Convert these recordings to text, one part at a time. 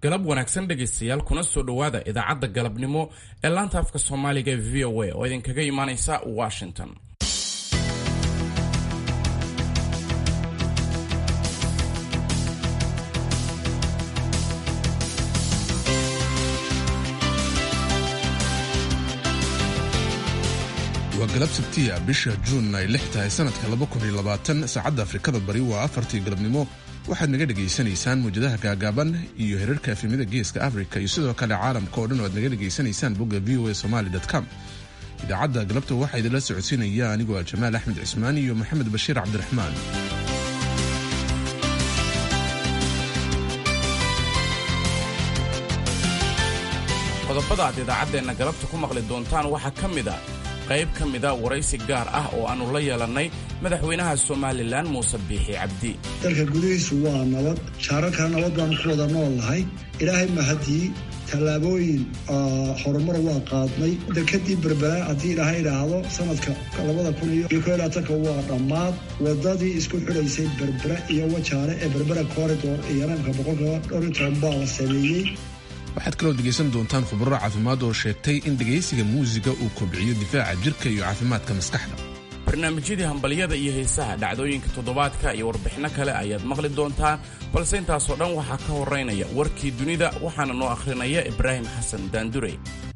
galab wanaagsan dhegaystayaal kuna soo dhowaada idaacadda galabnimo ee laanta afka soomaaliga ee v o a oo idinkaga imaanaysa washington waa galab sabtiya bisha juun ay lix tahay sanadka saacadda afrikada bari waa afartii galabnimo waxaad naga dhegaysanaysaan muwjadaha gaagaaban iyo herarka efemyada geeska africa iyo sidoo kale caalamka oo dhan oo aad naga dhegaysanaysaan bogga v o a somaly com idaacadda galabta waxaa idinla socodsiinaya anigoo ah jamaal axmed cismaan iyo maxamed bashiir cabdiraxmaan qodobada aad idaacaddeenna galabta ku maqli doontaan waxaa ka mid a qayb ka mida waraysi gaar ah oo aannu la yeelannay madaxweynaha somalilan muuse biixi cabdi dalka gudihiisu waa nabad shaararkaa nabad baanu ku wada nool nahay ilaahay mahadii tallaabooyin horumar waa qaadnay dekadii berbera haddii ilaahay idhaahdo sanadka labada kun iyo ko labaatanka waa dhammaad wadadii isku xidhaysay berbera iyo wajaale ee berbera corridor iyo ranka boqolkiiba dhowr iyo toban baa la sameeyey waxaad kaloo dhegaysan doontaan khubaro caafimaad oo sheegtay in dhegaysiga muusiga uu kobciyo difaaca jirka iyo caafimaadka maskaxda barnaamijyadii hambalyada iyo heesaha dhacdooyinka toddobaadka iyo warbixinno kale ayaad maqli doontaan balse intaasoo dhan waxaa ka horeynaya warkii dunida waxaana noo akhrinaya ibraahim xasan daandurey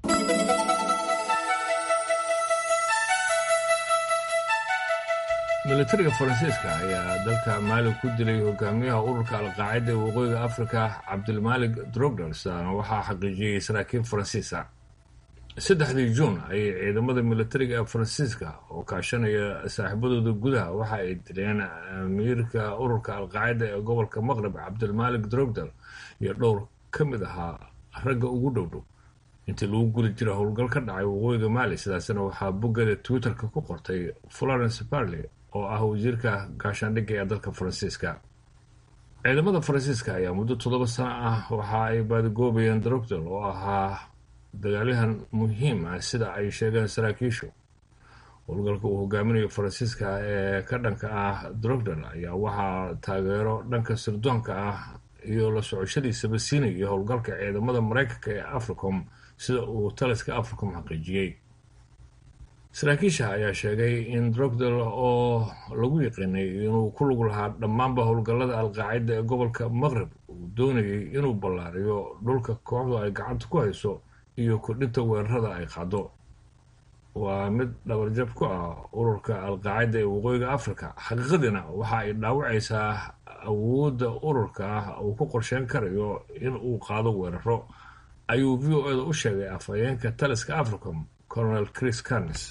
militariga faransiiska ayaa dalka maali ku dilay hogaamiyaha ururka alqaacida ee waqooyiga afrika cabdilmaalik drogdal sidaana waxaa xaqiijiyey saraakiil faransiisa saddexdii juun ayay ciidamada militariga ee faransiiska oo kaashanaya saaxiibadooda gudaha waxa ay dileen amiirka ururka alqaacida ee gobolka maqrib cabdilmaalik drogdal iyo dhowr ka mid ahaa ragga ugu dhowdhow intii lagu guli jira howlgal ka dhacay waqooyiga maali sidaasna waxaa boggeeda twitterka ku qortay florence barley oo ah wasiirka gaashaandhigga ee dalka faransiiska ciidamada faransiiska ayaa muddo toddoba sano ah waxa ay baadigoobayeen drogdal oo ahaa dagaalyahan muhiim ah sida ay sheegeen saraakiishu howlgalka uu hogaaminayo faransiiska ee ka dhanka ah drogdal ayaa waxaa taageero dhanka sirdoonka ah iyo la socoshadiisaba siinaya howlgalka ciidamada maraykanka ee africom sida uu taliska africom xaqiijiyey saraakiisha ayaa sheegay in drogdal oo lagu yiqiinay inuu ku lug lahaa dhammaanba howlgallada alqaacida ee gobolka maqrib uu doonayay inuu ballaariyo dhulka kooxdu ay gacanta ku hayso iyo kordhinta weerarada ay qaado waa mid dhabarjab ku ah ururka alqaacida ee waqooyiga africa xaqiiqadiina waxa ay dhaawacaysaa awoodda ururka ah uu ku qorsheyn karayo in uu qaado weeraro ayuu v o eda u sheegay afhayeenka taliska africom colonel chris carnes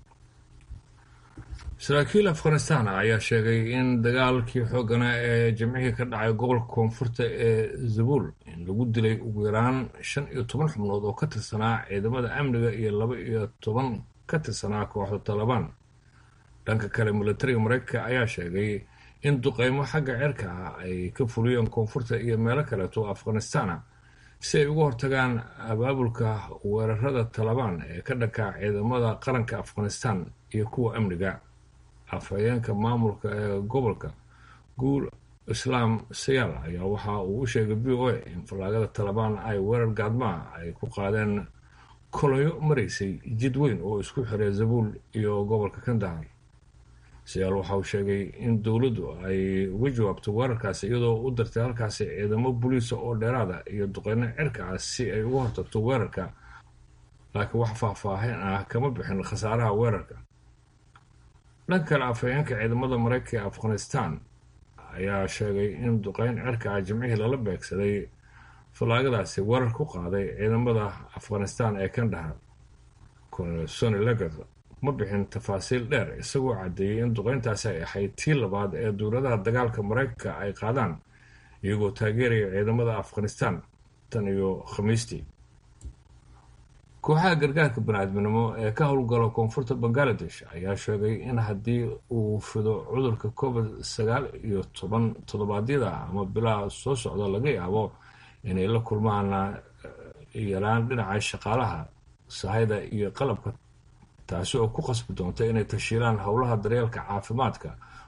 saraakiil afghanistan ayaa sheegay in dagaalkii xooganaa ee jimcihii ka dhacay gobolka koonfurta ee zabul in lagu dilay ugu yaraan shan iyo toban xubnood oo ka tirsanaa ciidamada amniga iyo laba iyo toban ka tirsanaa kooxda talabaan dhanka kale militariga mareykanka ayaa sheegay in duqeymo xagga cirka ah ay ka fuliyeen koonfurta iyo meelo kaleeto afghanistana si ay uga hortagaan abaabulka weerarada talabaan ee ka dhanka ciidamada qaranka afghanistan iyo kuwa amniga afhayeenka maamulka ee gobolka guul islaam sayaal ayaa waxa uu u sheegay v o a in fallaagada talabaan ay weerar gaadmaa ay ku qaadeen koloyo maraysay jid weyn oo isku xiray zabuul iyo gobolka kandahar sayaal waxa uu sheegay in dowladdu ay uga jawaabto weerarkaasi iyadoo u dartay halkaasi ciidamo buliisa oo dheeraada iyo duqeyno cirka ah si ay uga hortagto weerarka laakiin wax faahfaahin ah kama bixin khasaaraha weerarka dhanka kale afhayeenka ciidamada maraykanka ee afghanistan ayaa sheegay in duqeyn cirka ah jimcihii lala beegsaday fallaagadaasi weerar ku qaaday ciidamada afghanistan ee kandahar colonel sony legat ma bixin tafaasiil dheer isagoo caddeeyey in duqeyntaasi ay ahayd tii labaad ee dowladaha dagaalka maraykanka ay qaadaan iyagoo taageeraya ciidamada afghanistan tan iyo khamiistii kooxaha gargaarka bani-aadminimo ee ka howlgala koonfurta bangaladesh ayaa sheegay in haddii uu fido cudurka covid sagaal iyo toban toddobaadyada ama bilaha soo socda laga yaabo inay la kulmaan yaraan dhinaca shaqaalaha sahayda iyo qalabka taasi oo ku qasbi doonta inay tashiilaan howlaha daryeelka caafimaadka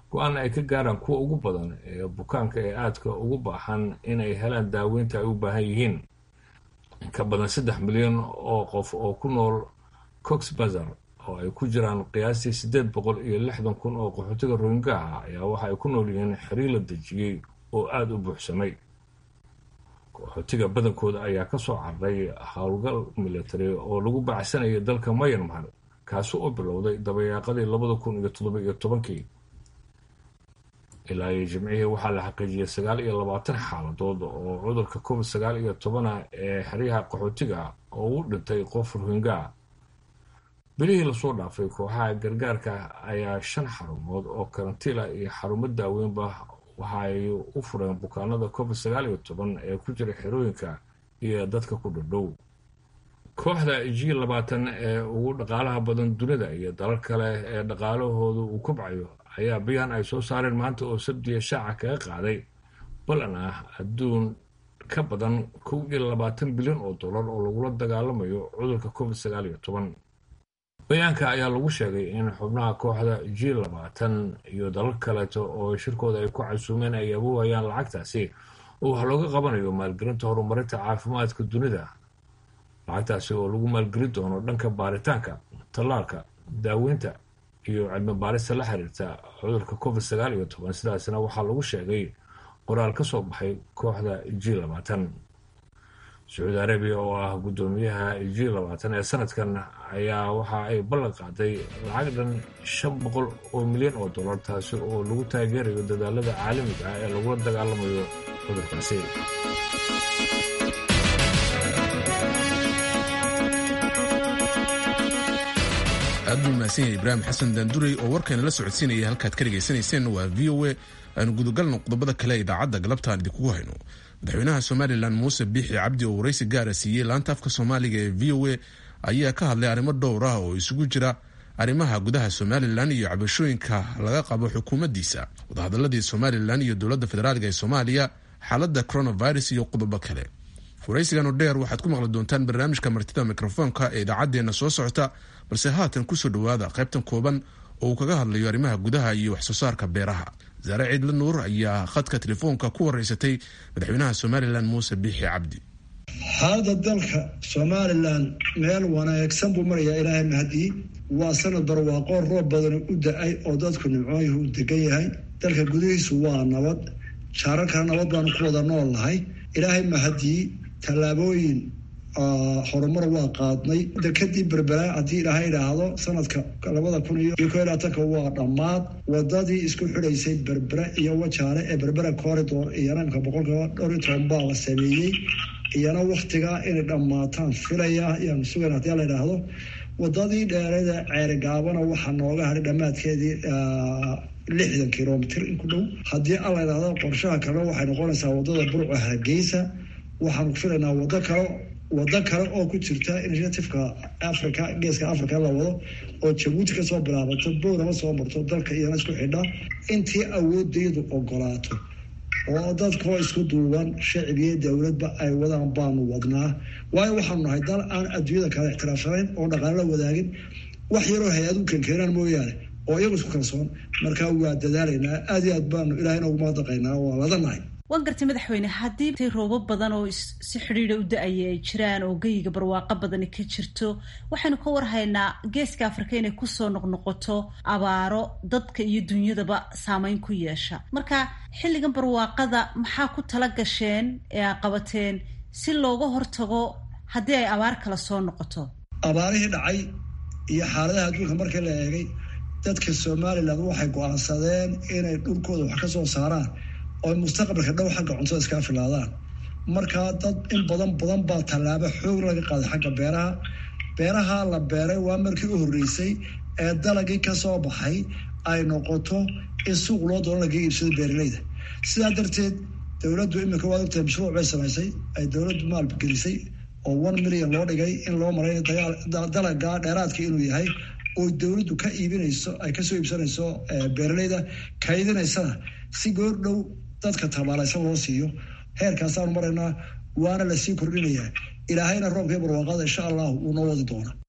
go-aanna ay ka gaaraan kuwa ugu badan ee bukaanka ee aadka ugu baahan inay helaan daaweynta ay u baahan yihiin ka badan saddex milyan oo qof oo ku nool cox bazar oo ay ku jiraan qiyaastii siddeed boqol iyo lixdan kun oo qaxootiga rohingaha ayaa waxa ay ku nool yihiin xiriir la dejiyey oo aada u buuxsamay qaxootiga badankooda ayaa ka soo carray howlgal military oo lagu bacsanayay dalka mayanmar kaasi oo bilowday dabayaaqadii labada kun iyo toddoba iyo tobankii ilaa iyo jimcihii waxaa la xaqiijiyay sagaal iyo labaatan xaaladood oo cudurka covid sagaal iyo tobana ee xeryaha qaxootiga oo u dhintay qof rohingaa bilihii lasoo dhaafay kooxaha gargaarka ayaa shan xarumood oo karantiila iyo xarumo daaweynba waxa ay u fureen bukaanada covid sagaal iyo toban ee ku jira xerooyinka iyo dadka ku dhadhow kooxda g labaatan ee ugu dhaqaalaha badan dunida iyo dalal kale ee dhaqaalahoodu uu kobcayo ayaa bayaan ay soo saareen maanta oo sabdiya shaaca kaga qaaday ballan ah adduun ka badan kow iyo labaatan bilyan oo dollar oo lagula dagaalamayo cudurka covid sagaal iyo toban bayaanka ayaa lagu sheegay in xubnaha kooxda g labaatan iyo dalal kaleeto oo shirkooda ay ku casuumeen ay abuuhayaan lacagtaasi oo wax looga qabanayo maalgelinta horumarinta caafimaadka dunida lacagtaasi oo lagu maalgelin doono dhanka baaritaanka tallaalka daaweynta iyo cilmi baarista la xiriirta cudurka covid sagaal iyo toban sidaasna waxaa lagu sheegay qoraal ka soo baxay kooxda g labaatan sacuudi arabiya oo ah guddoomiyaha g labaatan ee sanadkan ayaa waxa ay ballan qaaday lacag dhan shan boqol oo milyan oo dollar taasi oo lagu taageerayo dadaalada caalamiga ah ee lagula dagaalamayo cudurkaasi aad buu mahadsan yahay ibraahim xasan daanduray oo warkayna la socodsiinaya halkaad ka dhegaysanayseen waa v o a aanu gudagalno qodobada kale ee idaacadda galabtaan idinkugu hayno madaxweynaha somalilan muuse biixi cabdi oo waraysi gaara siiyey laanta afka soomaaliga ee v o a ayaa ka hadlay arrimo dhowr ah oo isugu jira arrimaha gudaha somalilan iyo cabashooyinka laga qabo xukuumaddiisa wadahadaladii somalilan iyo dowladda federaalka ee soomaaliya xaaladda coronavirus iyo qodobo kale waraysigan oo dheer waxaad ku maqli doontaan barnaamijka martida mikrofoonka ee idaacaddeenna soo socota balse haatan kusoo dhowaada qaybtan kooban oo uu kaga hadlayo arrimaha gudaha iyo waxsoo saarka beeraha zaare ciidla nuur ayaa khadka telefoonka ku waraysatay madaxweynaha somalilan muuse biixi cabdi xaalada dalka somalilan meel wanaagsan buu marayaa ilaahay mahadii waa sanad barwaaqo roob badan u da-ay oo dadku nimcooyuhu u degan yahay dalka gudihiisu waa nabad jaararkana nabad baanu ku wada nool nahay ilaahay mahadii tallaabooyin horumar waa qaadnay dekadii berberaa haddii ilaahay idhaahdo sanadka labada kun iyo ko labaatanka waa dhammaad wadadii isku xidhaysay berbera iyo wajaale ee berbera corridor iyana imka boqolkiiba dhowr iyo toban baa la sameeyey iyana waktigaa inay dhammaataan filaya ayaanu sugayn haddii la idhaahdo wadadii dheerada ceerigaabana waxaa nooga hadhay dhammaadkeedii lixdan kilomitr in ku dhow haddii alla idhaahdo qorshaha kalena waxay noqonaysaa wadada burco hargeysa waxaanu filaynaa wado kale wado kale oo ku jirta initiativeka africa geeska africa la wado oo jabuuti kasoo bilaabato bowrama soo marto dalka iyana isku xidha intii awoodaydu ogolaato oo dadkoo isku duuban shacbiyo dowladba ay wadaan baanu wadnaa waayo waxaanu nahay dal aan adduunyada kale ixtiraafsanayn oo dhaqaale la wadaagin wax yaroo hay-adu kankeenaan mooyaane oo iyagu isku kalsoon markaa waa dadaalaynaa aad iyo aad baanu ilahayna ugu mahadnaqaynaa waa ladanahay waan gartay madaxweyne haddii tay roobo badan oo si xidhiidha u da-aya ay jiraan oo geyiga barwaaqo badani ka jirto waxaynu ka warhaynaa geeska afrika inay kusoo noqnoqoto abaaro dadka iyo dunyadaba saameyn ku yeesha marka xilligan barwaaqada maxaa ku tala gasheen ee a qabateen si looga hortago haddii ay abaar kala soo noqoto abaarihii dhacay iyo xaaladaha adduunka markii la eegay dadka somalilan waxay go-aansadeen inay dhulkooda wax ka soo saaraan oo mustaqbalka dhow xagga cuntada iskaa filaadaan markaa dad in badan badan baa tallaabo xoog laga qaaday xagga beeraha beeraha la beeray waa markii u horreysay ee dalagii kasoo baxay ay noqoto in suuq loo doono laga iibsado beeralayda sidaa darteed dowladdu iminka waad ogtahay mashruuc bay samaysay ay dowladdu maalgelisay oo one million loo dhigay in loo maray dalaga dheeraadka inuu yahay oo dowladdu ka iibinayso ay kasoo iibsanayso beeralayda kaydinaysana si goor dhow dadka tabaalaysan loo siiyo heerkaasaanu maraynaa waana lasii kordhinayaa ilaahayna roobkii barwaaqada insha allahu wuu noo wadi doona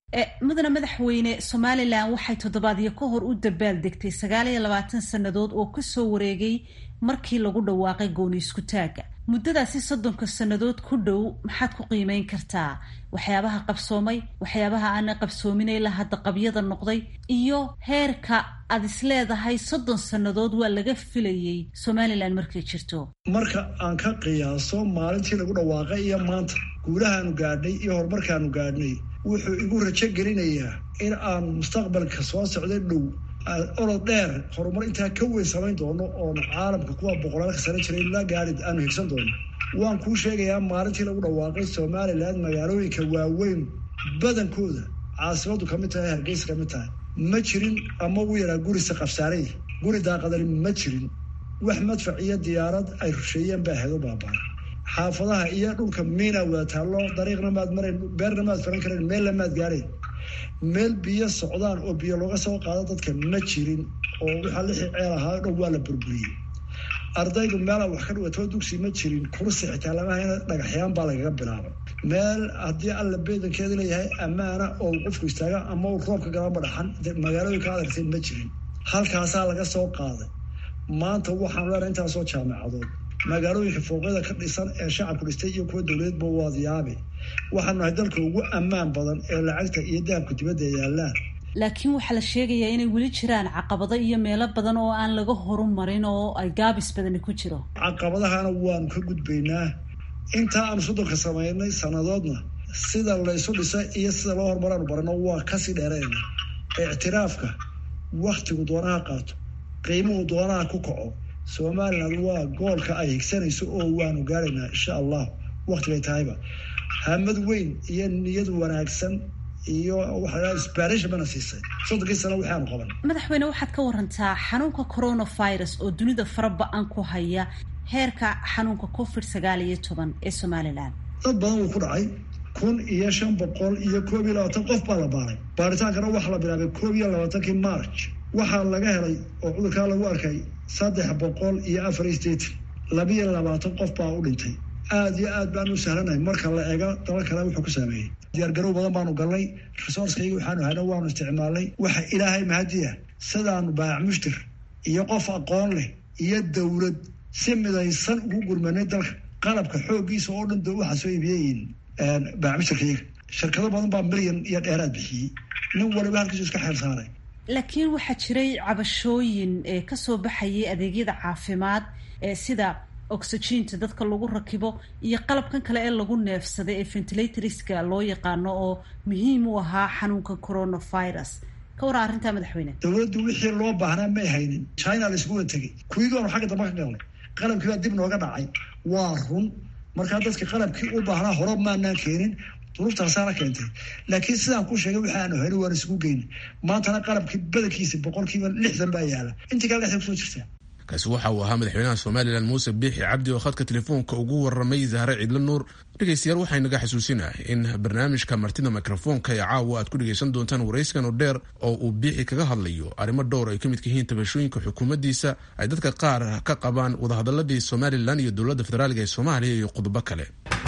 mudana madaxweyne somalilan waxay toddobaadyo ka hor u dabaaldegtay sagaal iyo labaatan sannadood oo kasoo wareegay markii lagu dhawaaqay gooni isku taagga muddadaasi soddonka sannadood ku dhow maxaad ku qiimeyn kartaa waxyaabaha qabsoomay waxyaabaha aana qabsoomin ilaa hadda qabyada noqday iyo heerka aad isleedahay soddon sannadood waa laga filayay somalilan markay jirto marka aan ka qiyaaso maalintii lagu dhawaaqay iyo maanta guulahaanu gaadhnay iyo horumarkaanu gaadhnay wuxuu igu rajo gelinayaa in aan mustaqbalka soo socda dhow orod dheer horumar intaa ka weyn samayn doono oon caalamka kuwa boqolaalka sano jiray la gaari aanu higsan doono waan kuu sheegayaa maalintii lagu dhawaaqay somalilan magaalooyinka waaweyn badankooda caasimadu ka mid tahay hargeysa ka mid tahay ma jirin ama u yaraa gurisa qabsaarey guri daaqadani ma jirin wax madfac iyo diyaarad ay rusheeyeen baa hedo baabaa xaafadaha iyo dhulka miina wada taallo dariiqna maad marayn beerna maad faran karayn meelna maad gaarayn meel biyo socdaan oo biyo looga soo qaado dadka ma jirin oo waxaa lixii ceel ahaa dhan waa la burburiyey ardaydu meela wax ka dhigatoo dugsi ma jirin kursi xitaa lamahayna dhagaxyaan baa lagaga bilaabay meel haddii alla beedankeeda leeyahay ammaana oo qofku istaaga ama uu roobka galama dhaxan magaalooyinka adartay ma jirin halkaasaa laga soo qaaday maanta waxaanu leenahay intaasoo jaamacadood magaalooyinka fooqyada ka dhisan ee shacabku dhistay iyo kuwa dowladeedba waad yaabe waxaanu nahay dalka ugu ammaan badan ee lacagta iyo dahabka dibadda yaallaan laakiin waxaa la sheegayaa inay weli jiraan caqabado iyo meelo badan oo aan laga horumarin oo ay gaabis badani ku jiro caqabadahana waanu ka gudbaynaa intaa aanu soddonka samaynay sannadoodna sida laysu dhisa iyo sida loo horumaraanu barano waa kasii dheerayna ictiraafka waktigu doonaha qaato qiimuhu doonaha ku kaco somalilan waa goolka ay higsanayso oo waanu gaaraynaa insha allah waktigay tahayba hamad weyn iyo niyad wanaagsan iyo waxaa isbaarish bana siisay soddonkii sano waxaanu qaban madaxweyne waxaad ka warantaa xanuunka coronavirus oo dunida fara ba-an ku haya heerka xanuunka covid sagaal iyo toban ee somalilan dad badan wuu ku dhacay kun iyo shan boqol iyo koob iyo labaatan qof baa la baaray baaritaankana waxaa la bilaabay koob iyo labaatankii march waxaa laga helay oo cudurkaa lagu arkay saddex boqol iyo afar iyo sideetan labiyo labaatan qof baa u dhintay aada iyo aad baan u sahlanahay marka la eego daba kale wuxuu ku saameeyey diyaargarow badan baanu galnay resourcekayga waxaanu hayna waanu isticmaalnay waxa ilaahay mahadiya sidaanu baayac mushtir iyo qof aqoon leh iyo dowlad si midaysan ugu gurmanay dalka qalabka xooggiisa oo dhan waxaa soo iibiyeyiin baayac mushtirkayga shirkado badan baa milyan iyo dheeraad bixiyey nin waliba halkiisu iska xeel saaray laakiin waxaa jiray cabashooyin ee kasoo baxayay adeegyada caafimaad ee sida oxygiinta dadka lagu rakibo iyo qalabkan kale ee lagu neefsaday ee ventilatorska loo yaqaano oo muhiim u ahaa xanuunka coronavirus ka waran arrintaa madaxweyne dowladdu wixii loo baahnaa may haynin china laisku wada tegey kuwiigoonu xagga dambe ka galnay qalabkii baa dib nooga dhacay waa run markaa dadka qalabkii u baahnaa hore maanaan keenin duruftaasaana keentay laakiin sidaan ku sheegay waxaanu heli waan isugu geyna maantana qalabkii badankiisa boqolkiiba lixdan baa yaala intii kale lexda kusoo jirtaa kaasi waxa uu ahaa madaxweynaha somalilan muuse biixi cabdi oo khadka telefoonka ugu waramay zahre ciidla nuur dhegeystayaal waxaynaga xasuusinah in barnaamijka martida mikrofoonka ee caawa aad ku dhegeysan doontaan waraysigan oo dheer oo uu biixi kaga hadlayo arrimo dhowr ay ka midka yihiin tabashooyinka xukuumaddiisa ay dadka qaar ka qabaan wadahadaladii somalilan iyo dowladda federaaliga ee soomaaliya iyo qodobo kale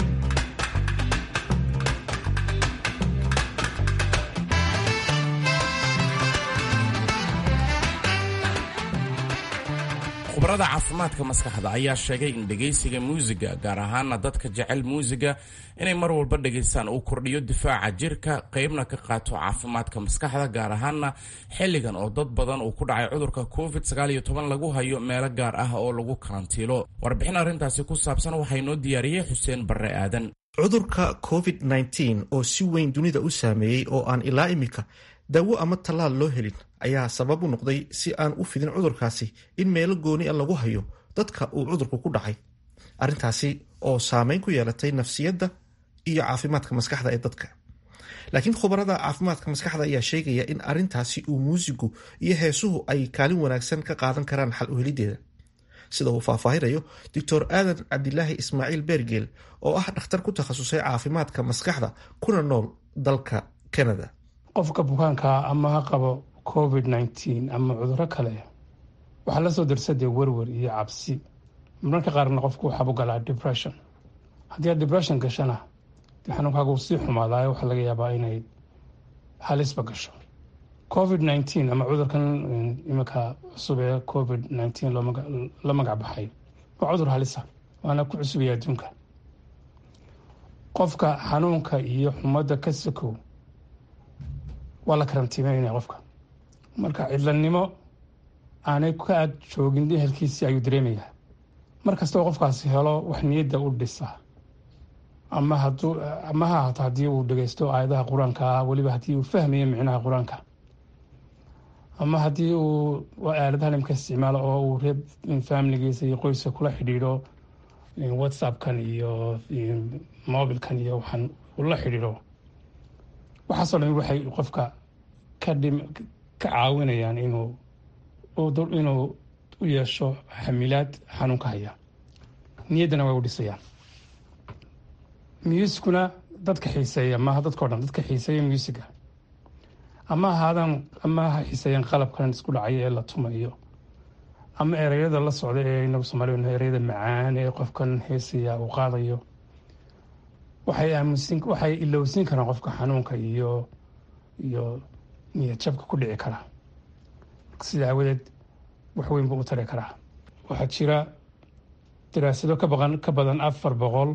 khubarada caafimaadka maskaxda ayaa sheegay in dhegaysiga muusiga gaar ahaana dadka jecel muusiga inay mar walba dhegaystaan uu kordhiyo difaaca jirka qeybna ka qaato caafimaadka maskaxda gaar ahaana xilligan oo dad badan uu ku dhacay cudurka covid lagu hayo meelo gaar ah oo lagu karantiilo warbixin arrintaasi ku saabsan waxaa inoo diyaariyey xuseen barre aadan cudurka covid oo si weyn dunida u saameeyey oo aan ilaa imika daawo ama tallaal loo helin ayaa sabab u noqday si aan u fidin cudurkaasi in meelo gooni a lagu hayo dadka uu cudurku ku dhacay arrintaasi oo saameyn ku yeelatay nafsiyadda iyo caafimaadka maskaxda ee dadka laakiin khubarada caafimaadka maskaxda ayaa sheegaya in arrintaasi uu muusigu iyo heesuhu ay kaalin wanaagsan ka qaadan karaan xal uhelideeda sida uu faahfaahinayo doctor aadan cabdilaahi ismaaciil beergeel oo ah dhakhtar ku takhasusay caafimaadka maskaxda kuna nool dalka canada qofka bukaankaa ama ha qabo covid nneteen ama cuduro kale waxaa lasoo darsadee werwer iyo cabsi marmarka qaarna qofku waxaabu galaa depression haddii aad depression gashana de xanuunkaaga uu sii xumaadaayo waxaa laga yaabaa inay halisba gasho covid nineteen ama cudurkan iminka cusub ee covid nineteen la magac baxay waa cudur halisa waana ku cusubaya adduunka qofka xanuunka iyo xumadda ka sakow waa la karantiimeynaya qofka marka cidlanimo aanay ka ag joogin ehelkiisii ayuu dareemayaa mar kastoo qofkaasi helo wax niyadda u dhisa ama haduu ama ha ahaato haddii uu dhegeysto aayadaha qur-aanka ah weliba haddii uu fahmayo micnaha qur-aanka ama haddii uu aaladaha nimka isticmaalo oo uu reer familigiisa iyo qoyska kula xidhiidho whatsappkan iyo mobilkan iyo waxaan ula xidhiidho waxaasoo dhan waxay qofka ka dhim ka caawinayaan inuu inuu u yeesho xamilaad xanuunka haya niyaddana way u dhisayaan muusikuna dadka xiiseeya maaha dadkao dhan dadka xiiseeya muusiga ama ahaadaan ama ha xiiseeyaan qalabkan isku dhacaya ee la tumayo ama ereyada la socda ee inagu soomaaliyana ereyada macaan ee qofkan heesaya uu qaadayo waxay aamusin waxay ilowsin karaan qofka xanuunka iyo iyo niyad jabka ku dhici kara sida aawadeed wax weyn buu u tari karaa waxaa jira daraasado ka baqan ka badan afar boqol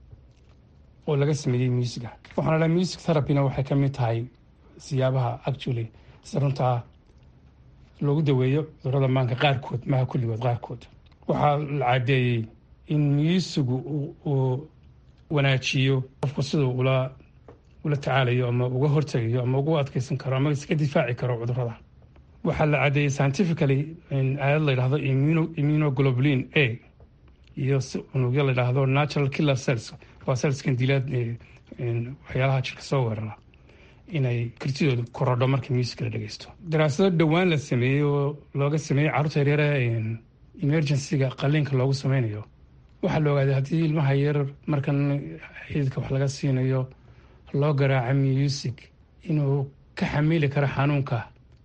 oo laga sameeyey muusiga waxaana dhaha music therapyna waxay ka mid tahay siyaabaha actually si runtaa loogu daweeyo cudurada maanka qaarkood maha kulligood qaarkood waxaa la cadeeyey in muusigu uu wanaajiyo qofku siduu ula ula tacaalayo ama uga hortegayo ama ugu adkeysan karo ama iska difaaci karo cudurada waxaa la cadeeyey scientifically aayad la yidhahdo immunoglobulin a iyo unugyo la yidhaahdo natural killer cells waa cellskan dilaad waxyaalaha jirka soo weerara inay kartidooda korodho marka music la dhegeysto daraasado dhowaan la sameeyey oo looga sameeyey carruurta yaryare emergencyga qaliinka loogu sameynayo waxaa la ogaaday haddii ilmaha yar markan xididka wax laga siinayo loo garaaco music inuu ka xamili karo xanuunka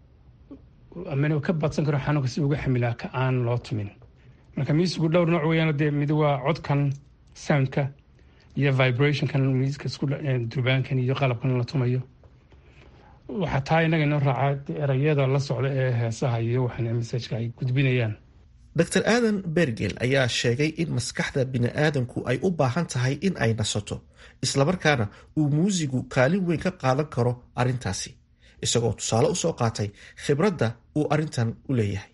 ama inuu ka badsan karo xanuunka si uga xamilaa ka aan loo tumin marka musicu dhowr nooc weeyaan dee mid waa codkan soundka iyo vibrationkan musica isku durbaankan iyo qalabkan la tumayo waxaa taa inaga inoo raaca erayada la socda ee heesaha iyo waxaan messajka ay gudbinayaan dr aadan bergel ayaa sheegay in maskaxda bini'aadanku ay u baahan tahay in ay nasato islamarkaana uu muusigu kaalin weyn ka qaadan karo arrintaasi isagoo tusaale usoo qaatay khibradda uu arrintan u leeyahay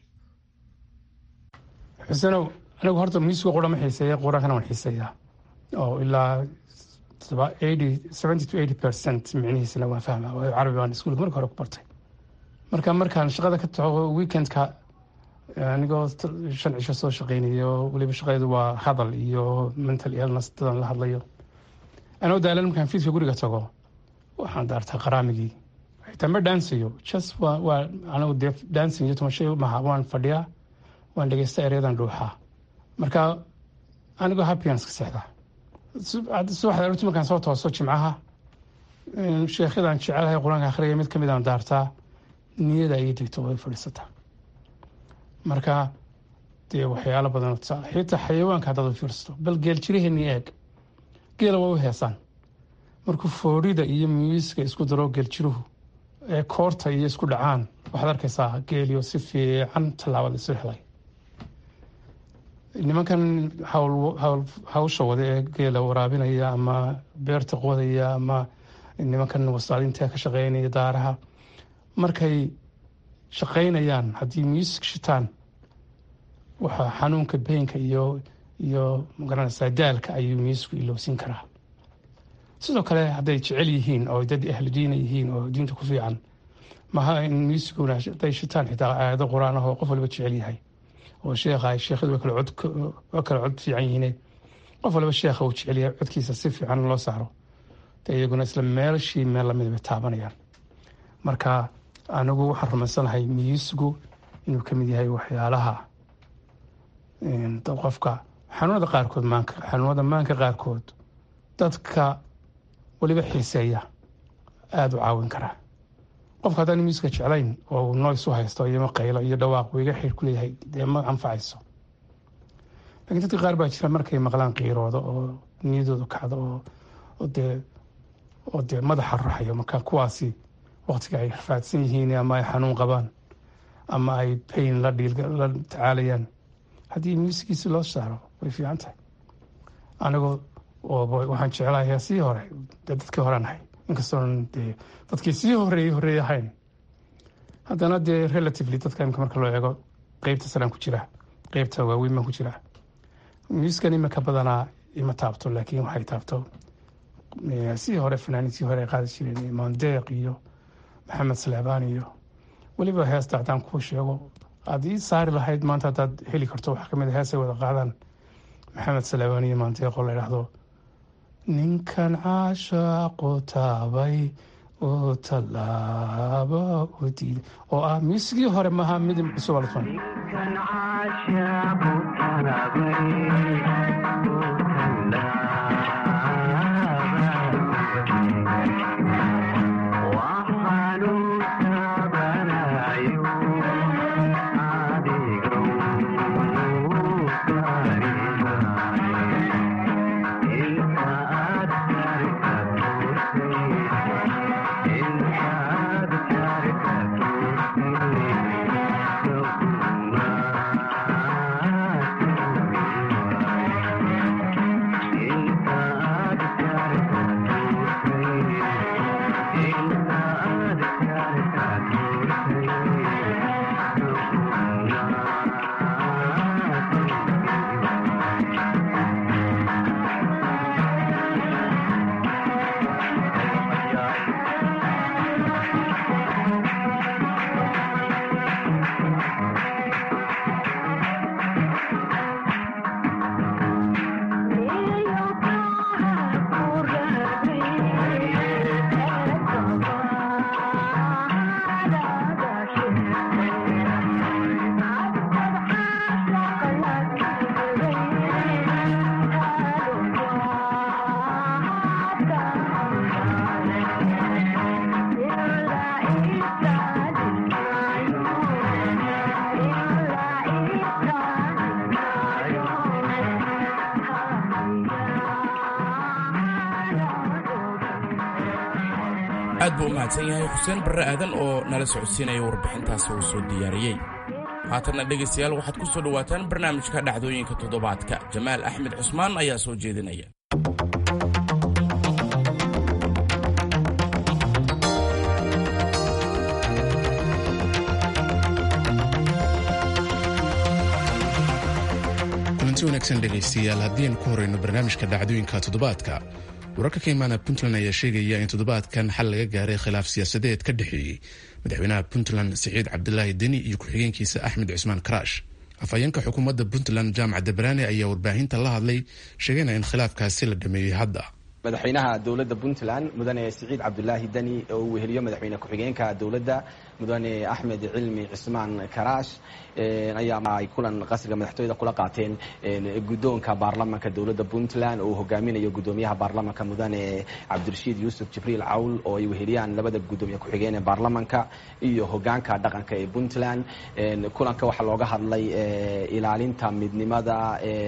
xusenow anigu horta muusiga qura ma xiiseeya quraankana waan xiiseeyaa oo ilaa seventy to eighty percent micnihiisana waan fahmaa waayo carabi baan iskuulka marka hore ku bartay marka markaan shaqada ka tago weekendka anigoo shan cisho soo shaqeynayo weliba shaqadeedu waa hadal iyo mental illness dadan la hadlayo anoo daalan markaan fiidka guriga tago waxaan daartaa qaraamigii xitaa ma dhaansayo just waa waa anigu dee dancing iyo tumashay maha waan fadhiyaa waan dhegeysta ereyadan dhuuxaa marka anigoo happyans ka seexdaa subaxda aroorti markaan soo tooso jimcaha sheekhyadaan jecelahay qur-aanka akhriya mid kamid aan daartaa niyada ayay degto way fadhiisataa marka dee waxyaalo badan xitaa xayawaanka haddaad u fiirsato bal geel jiraheenii eeg geela waa u heesaan markuu foorida iyo muusiga isku daro geeljiruhu ee koorta iyo isku dhacaan waxaad arkaysaa geeliyo si fiican tallaabada isu helay nimankan hawsha wada ee geela waraabinaya ama beerta qodaya ama nimankan wasaadinta ka shaqeynaya daaraha markay shaqeynayaan haddii muusig shitaan waxaa xanuunka beenka iyo iyo magaranaysaa daalka ayuu muusicku ilowsin karaa sidoo kale hadday jecel yihiin oo dad ahlu diina yihiin oo diinta ku fiican maha in muusiguna haday shitaan xitaa aayado qur-aan ah oo qof waliba jecel yahay oo sheekha sheekhadu waa kala cod waa kala cod fiican yihiine qof waliba sheekha uu jecel yahay codkiisa si fiican loo saaro de iyaguna isla meelashii meel lamid bay taabanayaan marka anigu waxaan rumaysanahay miyisigu inuu ka mid yahay waxyaalaha qofka xanuunada qaarkood maanka xanuunada maanka qaarkood dadka weliba xiiseeya aada u caawin karaa qofka haddaan miiska jeclayn oo noys u haysto iyo maqaylo iyo dhawaaq uu iga xir ku leeyahay dee ma anfacayso lakiin dadka qaar baa jira markay maqlaan qiirooda oo niyadooda kacdo oo dee oo dee madaxa ruxayo marka kuwaasi waqtiga ay rafaadsan yihiin ama ay xanuun qabaan ama ay pain la la tacaalayaan haddii muusigiisi loo saaro way fiican tahay anigoo waxaan jeclahay heesihii hore dee dadkii horean ahay inkastoon dee dadkii sii horeeyey horeey ahayn haddana dee relatively dadka imika marka loo eego qeybta salaan ku jira qeybta waaweyn baan ku jira muuskan imika badanaa ima taabto laakiin waxay taabto sii hore fanaaniintii hore ay qaadi jireen mondeeq iyo maxamed saleebaan iyo weliba heesta haddaan kuu sheego aad ii saari lahayd maanta haddaad heli karto waxaa kamid a heesay wada qaadaan maxamed saleebaan iyo mondeeq oo la idhaahdo ninkan caashaaqu taabay oo tallaaba oo diiday oo ah muusigii hore maaha mid cusub alfan aad buu u mahadsan yahay xuseen barre aadan oo nala socodsiinaya warbixintaasi uu soo diyaariyey haatanna dhegaystayaal waxaad ku soo dhowaataan barnaamijka dhacdooyinka toddobaadka jamaal axmed cusmaan ayaa soo jeedinaya kulanti wanaagsan dhegaystayaal haddii aan ku horeyno barnaamijka dhacdooyinka toddobaadka wararka ka imaana puntland ayaa sheegaya in toddobaadkan xal laga gaaray khilaaf siyaasadeed ka dhexeeyey madaxweynaha puntland siciid cabdilaahi deni iyo ku-xigeenkiisa axmed cusmaan karaash afhayeenka xukuumadda puntland jaamac dabraane ayaa warbaahinta la hadlay sheegayna in khilaafkaasi la dhameeyey hadda madaxweynaha dowladda puntland mudane siciid cabdulaahi deni oo uu weheliyo madaxweyne ku-xigeenka dowladda mudane axmed cilmi cismaan karaash ayaa ay kulan qasriga madaxtooyada kula qaateen guddoonka baarlamanka dowladda puntland oo uu hogaaminayo guddoomiyaha baarlamanka mudane cabdirashiid yuusuf jibriil cawl oo ay weheliyaan labada guddoomiye ku-xigeen ee baarlamanka iyo hogaanka dhaqanka ee puntland kulanka waxaa looga hadlay ilaalinta midnimada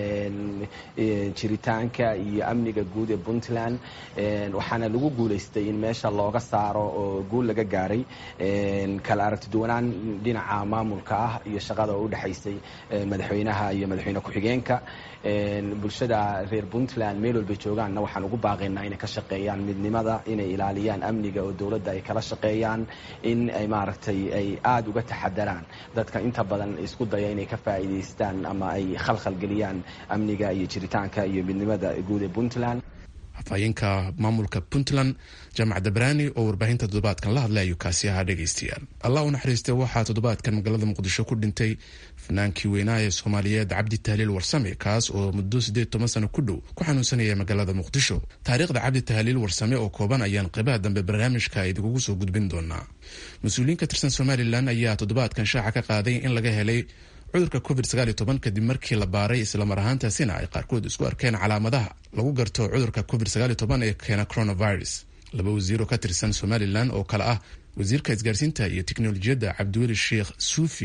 jiritaanka iyo amniga guud ee puntland waxaana lagu guulaystay in meesha looga saaro oo guul laga gaaray kala aragtiduwanaan dhinaca maamulka ah iyo shaqada oo udhexaysay madaxweynaha iyo madaxweyne ku-xigeenka bulshada reer puntland meel walbay joogaanna waxaan ugu baaqaynaa inay ka shaqeeyaan midnimada inay ilaaliyaan amniga oo dowladda ay kala shaqeeyaan in ay maaragtay ay aada uga taxadaraan dadka inta badan isku daya inay ka faa'iidaystaan ama ay khalkhalgeliyaan amniga iyo jiritaanka iyo midnimada guud ee puntland afhayeenka maamulka puntland jaamac dabraani oo warbaahinta toddobaadkan la hadlay ayuu kaasi ahaa dhegaystayaal allah u naxariistay waxaa toddobaadkan magaalada muqdisho ku dhintay fanaankii weynaa ee soomaaliyeed cabdi tahliil warsame kaas oo muddo siddeed toban sano ku dhow ku xanuunsanaya magaalada muqdisho taariikhda cabdi tahliil warsame oo kooban ayaan qeybaha dambe barnaamijka idinkugu soo gudbin doonaa mas-uuliyiin ka tirsan somalilan ayaa toddobaadkan shaaca ka qaaday in laga helay cudurka covid kadib markii la baaray islamar ahaantaasina ay qaarkood isku arkeen calaamadaha lagu garto cudurka covid ee keena coronavirus laba wasiir oo ka tirsan somalilan oo kale ah wasiirka isgaarsiinta iyo teknolojiyadda cabdiweli sheekh suufi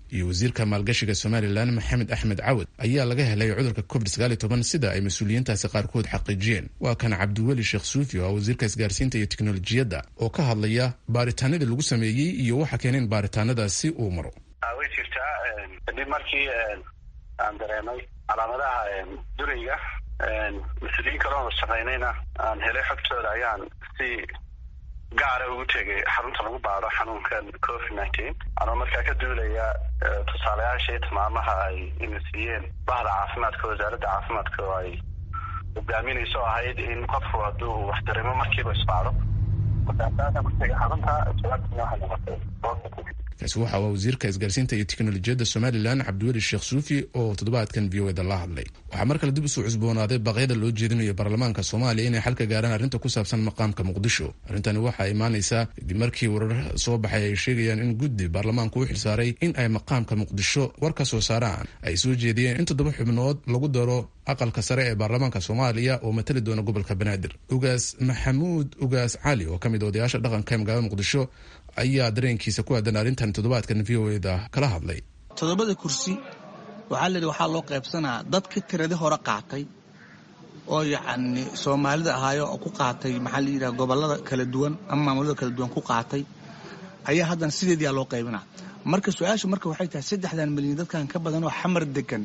iyo wasiirka maalgashiga somalilan maxamed axmed cawad ayaa laga helay cudurka covid sida ay mas-uuliyiintaasi qaarkood xaqiijiyeen waa kan cabdiweli sheekh suufi oo ah wasiirka isgaarsiinta iyo teknolojiyadda oo ka hadlaya baaritaanadii lagu sameeyey iyo waxa keeneen baaritaanadaasi uu maro way jirtaa kadib markii aan dareemay calaamadaha durayga mas-uuliyiin kaloona shaqaynayna aan helay xogtooda ayaan si gaara ugu tegay xarunta lagu baado xanuunkan covid nineteen anoo markaa ka duulaya tusaalayaasha iyo tilmaamaha ay ina siiyeen bahda caafimaadka wasaaradda caafimaadka oo ay hogaaminayso ahayd in qofku hadduu wax dareemo markiiba isbaado markaasaasan ku tegay xarunta jawaabtiina waxay noqotay kaasi waxa aa wasiirka isgaarsiinta iyo teknolojiyadda somalilan cabdiweli sheekh suufi oo toddobaadkan v o eda la hadlay waxaa mar kale dib usoo cusboonaaday baaqyada loo jeedinayo baarlamaanka soomaaliya inay xalka gaaraan arrinta ku saabsan maqaamka muqdisho arrintani waxaa imaanaysaa kadib markii warar soo baxay ay sheegayaan in guddi baarlamaanku u xilsaaray in ay maqaamka muqdisho war ka soo saaraan ay soo jeediyeen in toddoba xubnood lagu daro aqalka sare ee baarlamaanka soomaaliya oo matali doona gobolka banaadir ugaas maxamuud ugaas cali oo ka mid odayaasha dhaqanka ee magaalada muqdisho ayaa dareenkiisa ku aadan arrintan toddobaadkan v o eda kala hadlay toddobada kursi waxaa layidhi waxaa loo qaybsanaa dadka tiradi hore qaatay oo yacni soomaalida ahaayo oo ku qaatay maxaa la yidhaha gobollada kala duwan ama maamulada kala duwan ku qaatay ayaa haddana sideediyaa loo qaybinaa marka su-aashu marka waxay tahay saddexdan milyan dadkan ka badan oo xamar degan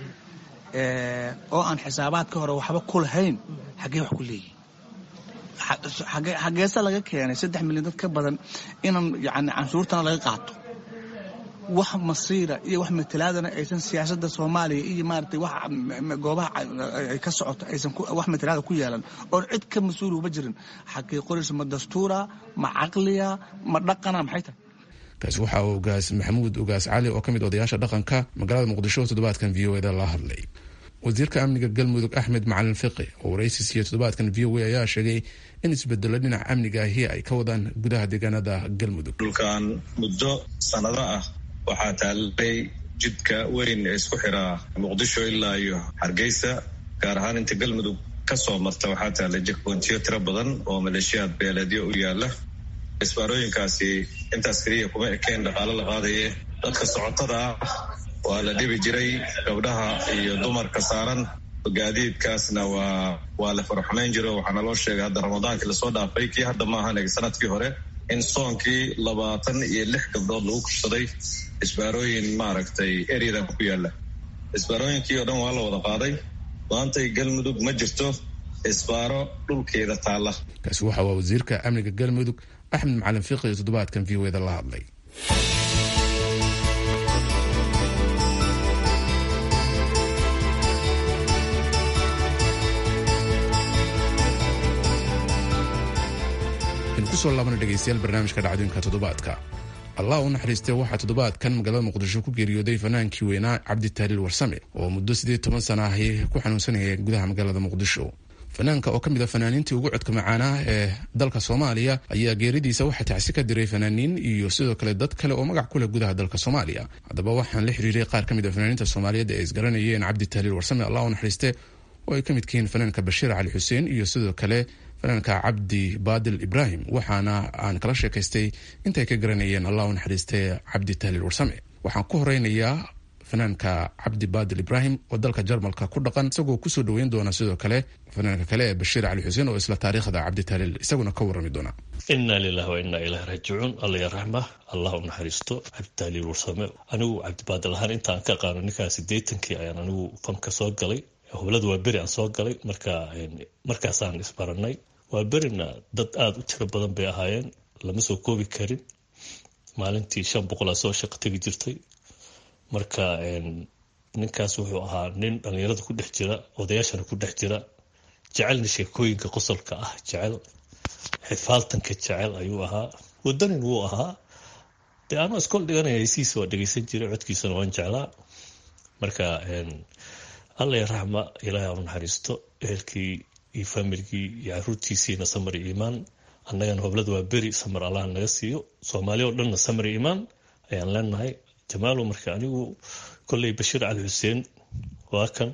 oo aan xisaabaadka hore waxba ku lahayn xaggee wax ku leeyihin xageese laga keenay saddex milyan dad ka badan inaan yani canshuurtana laga qaato wax masiira iyo wax matalaadana aysan siyaasada soomaaliya iyo maarata wax goobaha ay ka socoto aysan wax matalaada ku yeelan oon cid ka mas-uul uba jirin xagee qoraysa ma dastuura ma caqliya ma dhaqana maxay tahay kaasi waxaa ugaas maxamuud ugaas cali oo ka mid odayaasha dhaqanka magaalada muqdisho toddobaadkan v o eda la hadlay wasiirka amniga galmudug axmed macalin fiqi oo waraysi siiyey toddobaadkan v o a ayaa sheegay in isbedelo dhinaca amniga ahi ay ka wadaan gudaha deegaanada galmudug dhulkan muddo sannado ah waxaa taalay jidka weyn ee isku xiraa muqdisho ilaa iyo hargeysa gaar ahaan inta galmudug ka soo marta waxaa taalay jekboontiyo tiro badan oo maleeshiyaad beeleedyo u yaala isbaarooyinkaasi intaas keliya kuma ekeen dhaqaalo la qaadaye dadka socotada ah waa la dhibi jiray gabdhaha iyo dumarka saaran gaadiidkaasna waa waa la faraxumayn jiro waxaana loo sheegay hadda ramadaankii lasoo dhaafay kii hadda ma ahan sanadkii hore in soonkii labaatan iyo lix gabdhood lagu kursaday isbaarooyin maaragtay eryadan ku yaala isbaarooyinkii oo dhan waa la wada qaaday maantay galmudug ma jirto isbaaro dhulkeeda taalla kaasi waxa waa wasiirka amniga galmudug axmed macalin fiqi iyo toddobaadkan v o eda la hadlay kusoo laabana dhegeystayaal barnaamijka dhacdooyinka toddobaadka allah u naxariistay waxaa toddobaadkan magaalada muqdisho ku geeriyooday fanaankii weynaa cabditahliil warsame oo muddo siddeed toban sana ahi ku xanuunsanaya gudaha magaalada muqdisho fanaanka oo ka mid a fanaaniintii ugu codka macaanaa ee dalka soomaaliya ayaa geeridiisa waxaa tacsi ka diray fanaaniin iyo sidoo kale dad kale oo magac ku leh gudaha dalka soomaaliya haddaba waxaan la xiriiray qaar ka mid a fanaaniinta soomaaliyeed ee isgaranayeen cabditahliil warsame allah u naxariiste oo ay ka midka yihiin fanaanka bashiir cali xuseen iyo sidoo kale fanaanka cabdi baadil ibraahim waxaana aan kala sheekaystay intay ka garanayeen allah u naxariistay cabdi tahliil warsame waxaan ku horeynayaa fanaanka cabdi baadil ibraahim oo dalka jarmalka ku dhaqan isagoo kusoo dhoweyn doona sidoo kale fanaanka kale ee bashiir cali xuseen oo isla taariikhda cabdi tahliil isaguna ka warrami doona inna lilahi wa inna ilahi raajicuun alla ya raxma allah u naxariisto cabdi tahliil warsame anigu cabdibaadil ahaan intaan ka qaano ninkaa sideetankii ayaan anigu fanka soo galay hoblada waa beri aan soo galay marka markaasaan isbaranay waa berina dad aada u tiro badan bay ahaayeen lama soo koobi karin maalintii shan boqolaa soo shaqo tegi jirtay marka ninkaas wuxuu ahaa nin dhallinyarada ku dhex jira odayaashana ku dhex jira jecelna sheekooyinka qosolka ah jecel xifaaltanka jecel ayuu ahaa wadanin wuu ahaa dee anoo iskool dhiganaya heysihiisa waa dhegeysan jiray codkiisana waan jeclaa marka alla ya raxma ilaahay aanu naxariisto ehelkii iyo faamiligii iyo caruurtiisiina samar iyo iimaan annagana hoblada waa beri samar allah naga siiyo soomaaliya oo dhanna samar iyo iimaan ayaan leenahay jamaalo marka anigu kolley bashiir cali xuseen waa kan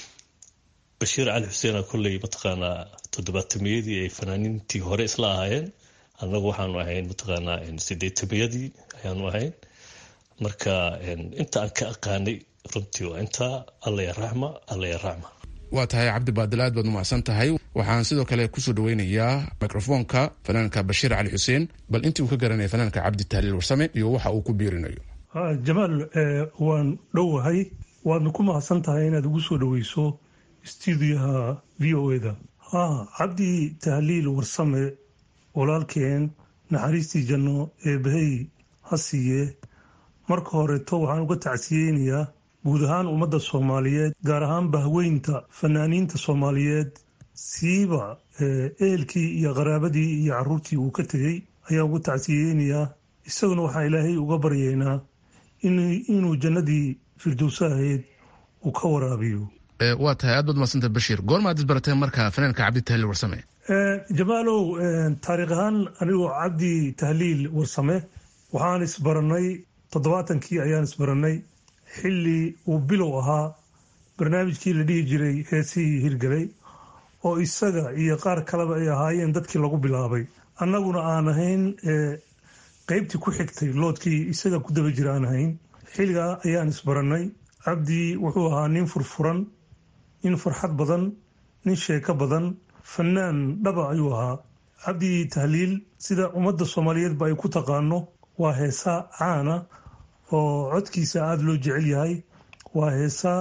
bashiir cali xuseena kolley mataqaanaa toddobaatamiyadii ay fanaaniintii hore isla ahaayeen annagu waxaanu ahayn mataqaanaa sideetamiyadii ayaanu ahayn marka inta aan ka aqaanay runtii waa intaa allaya raxma allaya raxma waa tahay cabdi baadil aad baad umacsan tahay waxaan sidoo kale kusoo dhaweynayaa microfoonka fanaanka bashiir cali xuseen bal intii uu ka garanaya fanaanka cabdi tahliil warsame iyo waxa uu ku biirinayo jamaal waan dhowahay waadna ku mahadsan tahay inaad ugu soo dhaweyso stuudiyaha v o eda ha cabdi tahliil warsame walaalkeen naxariistii janno ee bahey ha siiye marka horeeto waxaan uga tacsiyeynayaa guud ahaan ummadda soomaaliyeed gaar ahaan bahweynta fanaaniinta soomaaliyeed siiba ehelkii iyo qaraabadii iyo caruurtii uu ka tegey ayaan uga tacsiyeynayaa isaguna waxaan ilaahay uga baryeynaa inuu jannadii firdowsa ahayd uu ka waraabiyo waa tahay aad baad umadsanta bashiir goormaad isbarateen marka fanaanka cabdi tahliil warsame jamaalow taariikh ahaan anigoo cabdi tahliil warsame waxaan isbaranay toddobaatankii ayaan isbaranay xilli uu bilow ahaa barnaamijkii la dhihi jiray heesihii hirgalay oo isaga iyo qaar kaleba ay ahaayeen dadkii lagu bilaabay annaguna aan ahayn qeybtii ku xigtay loodkii isaga ku daba jira aan ahayn xilligaa ayaan isbarannay cabdi wuxuu ahaa nin furfuran nin farxad badan nin sheeko badan fanaan dhaba ayuu ahaa cabdi tahliil sida ummadda soomaaliyeedba ay ku taqaano waa heesa caana oo codkiisa aada loo jecel yahay waa heesa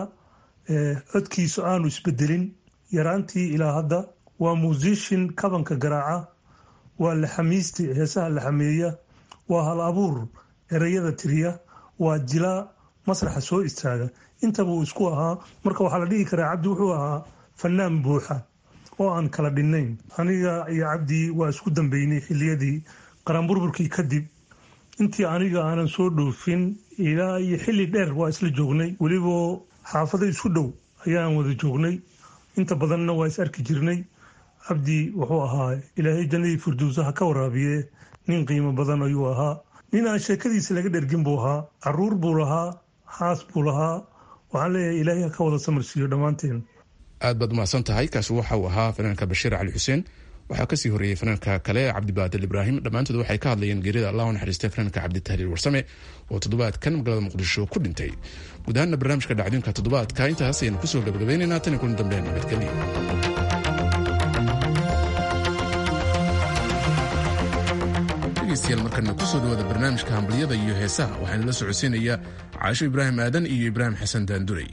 codkiisu aanu isbedelin yaraantii ilaa hadda waa muusishin kabanka garaaca waa laxamiisti heesaha laxameeya waa hal abuur ereyada tiriya waa jilaa masraxa soo istaaga intaba uu isku ahaa marka waxaa la dhihi karaa cabdi wuxuu ahaa fanaan buuxa oo aan kala dhinnayn aniga iyo cabdi waa isku dambeynay xiliyadii qaranburburkii kadib intii aniga aanan soo dhoofin ilaa iyo xilli dheer waa isla joognay weliba xaafado isku dhow ayaan wada joognay inta badanna waa is arki jirnay cabdi wuxuu ahaa ilaahay jannadii firdowsaha ka waraabiye nin qiimo badan ayuu ahaa nin aan sheekadiisa laga dhergin buu ahaa caruur buu lahaa xaas buu lahaa waxaan leeyahay ilaahay ha ka wada samarsiiyo dhammaanteen aad baad umahadsan tahay kaasi waxa uu ahaa fanaanka bashiir cali xuseen waxaa kasii horeeyey fanaanka kale cabdibaadil ibraahim dhammaantood waxay ka hadlayeen geerida allah u naxariistay fanaanka cabditahliil warsame oo toddobaadkan magaalada muqdisho ku dhintay guud ahaanna barnaamijka dhacdooyinka toddobaadka intaas ayaynu kusoo gabagabaynaynaa tan iyo kulan dambe nabadgelyo dhegeystayaal markana kusoo dhawaada barnaamijka hambaliyada iyo heesaha waxaana la socodsiinayaa caasho ibraahim aadan iyo ibraahim xasan daandurey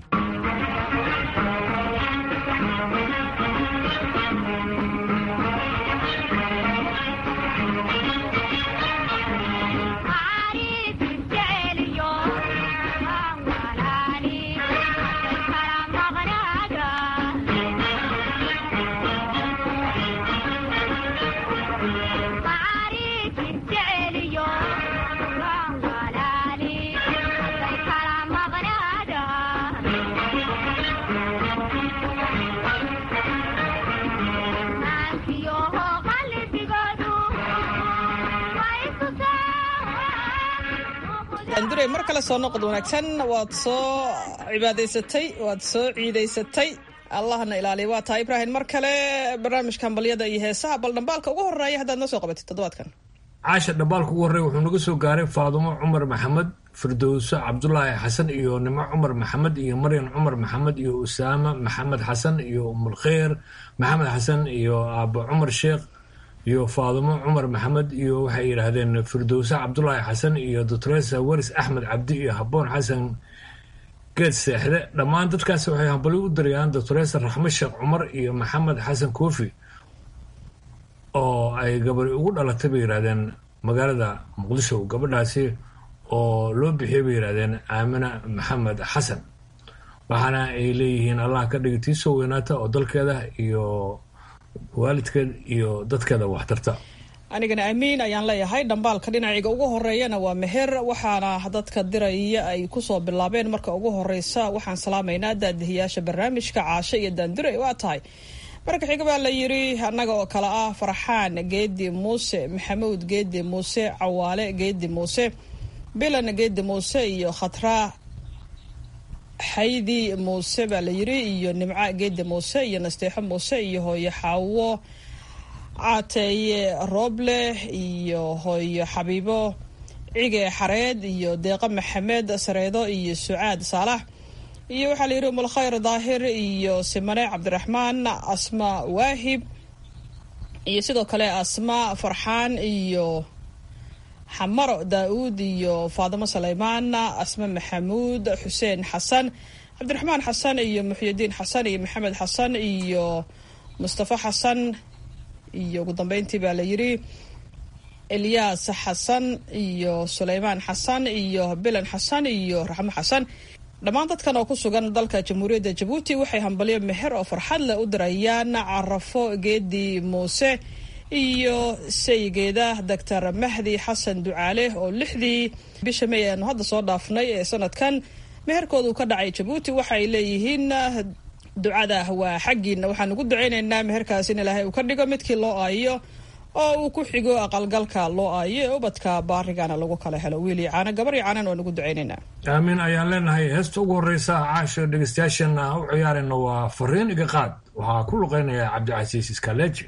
andurey mar kale soo noqod wanaagsan waad soo cibaadaysatay waad soo ciidaysatay allahna ilaaliya waa tahay ibraahim mar kale barnaamijka hambalyada iyo heesaha bal dhambaalka ugu horeeya haddaad noo soo qabatid toddobaadkan caasha dhambaalka ugu horreeya wuxuu naga soo gaaray faadumo cumar maxamed firdowso cabdulaahi xasan iyo nimo cumar maxamed iyo maryan cumar maxamed iyo usaama maxamed xasan iyo umulkheyr maxamed xasan iyo aabo cumar sheekh iyo faadumo cumar maxamed iyo waxay yidhaahdeen firdowse cabdulaahi xasan iyo doctoresa weris axmed cabdi iyo haboon xasan geed seexde dhammaan dadkaas waxay hambali u dirayaan doctoresa raxme sheekh cumar iyo maxamed xasan koofi oo ay gabari ugu dhalatay bay yidhahdeen magaalada muqdisho gabadhaasi oo loo bixiyay bay yidhahdeen aamina maxamed xasan waxaana ay leeyihiin allah ka dhigi tii soo weynaata oo dalkeeda iyo waalidkeed iyo dadkeeda waxtarta anigana amiin ayaan leeyahay dhambaalka dhinacayga ugu horeeyana waa meher waxaana dadka diraya ay kusoo bilaabeen marka ugu horeysa waxaan salaamaynaa daadihiyaasha barnaamijka caasho iyo daandure waa tahay marka xiga baa la yiri annaga oo kale ah farxaan geedi muuse maxamuud geedi muuse cawaale geedi muuse bilan geedi muuse iyo khatra xaydi muuse baa la yiri iyo nimca geedi muuse iyo nasteexo muuse iyo hooyo xaawo caateeye rooble iyo hooyo xabiibo cige xareed iyo deeqa maxamed sareedo iyo sucaad saalax iyo waxaa la yidhi umulkhayr daahir iyo simane cabdiraxmaan asma waahib iyo sidoo kale asma farxaan iyo xamaro daa-uud iyo faadimo saleymaan asma maxamuud xuseen xasan cabdiraxmaan xasan iyo muxyidiin xasan iyo maxamed xasan iyo mustafa xasan iyo ugu dambeyntii baa la yidhi elyaas xasan iyo suleymaan xasan iyo bilan xasan iyo raxmo xasan dhammaan dadkan oo ku sugan dalka jamhuuriyadda jabuuti waxay hambalyo meher oo farxad leh u dirayaan carafo geedi muuse iyo saygeeda doctor mahdi xasan ducaale oo lixdii bisha may aanu hadda soo dhaafnay ee sanadkan meherkoodu ka dhacay jabuuti waxaay leeyihiin ducada waa xaggiina waxaan ugu duceyneynaa meherkaas in ilaahay uu ka dhigo midkii loo aayo oo uu ku xigo aqalgalka loo aayo ee ubadka baarigana lagu kala helo wiil iyo caano gabar iyo caanan waan ugu duceyneynaa aamin ayaan leenahay heesta ugu horreysa caasha dhegeystayaashana u ciyaarayna waa fariin iga qaad waxaa ku luqeynaya cabdicasiis iskaleji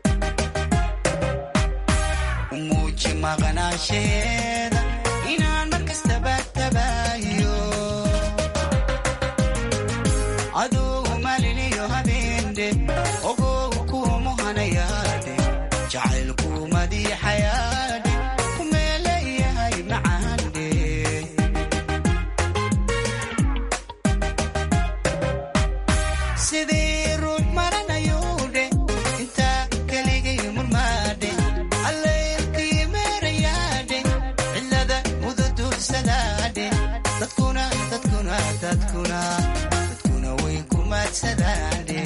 maqnaasheeda inaan adugu maliniyo habeende ogow kuumuhanayaadhe jacaylku madiixayaadhe kumeeleeyahay macaandhe sidii ruux maranayuudhe intaa keligay murmaadhe allaylkii meerayaadhe cilada mududuursadaadhe dadkuna dadkuna dadkuna dadkuna way ku maadsadaadhe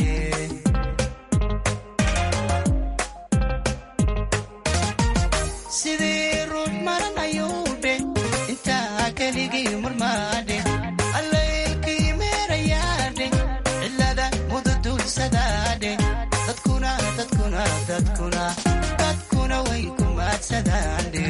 sidii ruux maranayuudhe intaa keligii murmaadhe allaylkii meerayaadhe cilada mududuursadaadhe dadkuna dadkuna dadkuna dadkuna way ku maadsadaadhe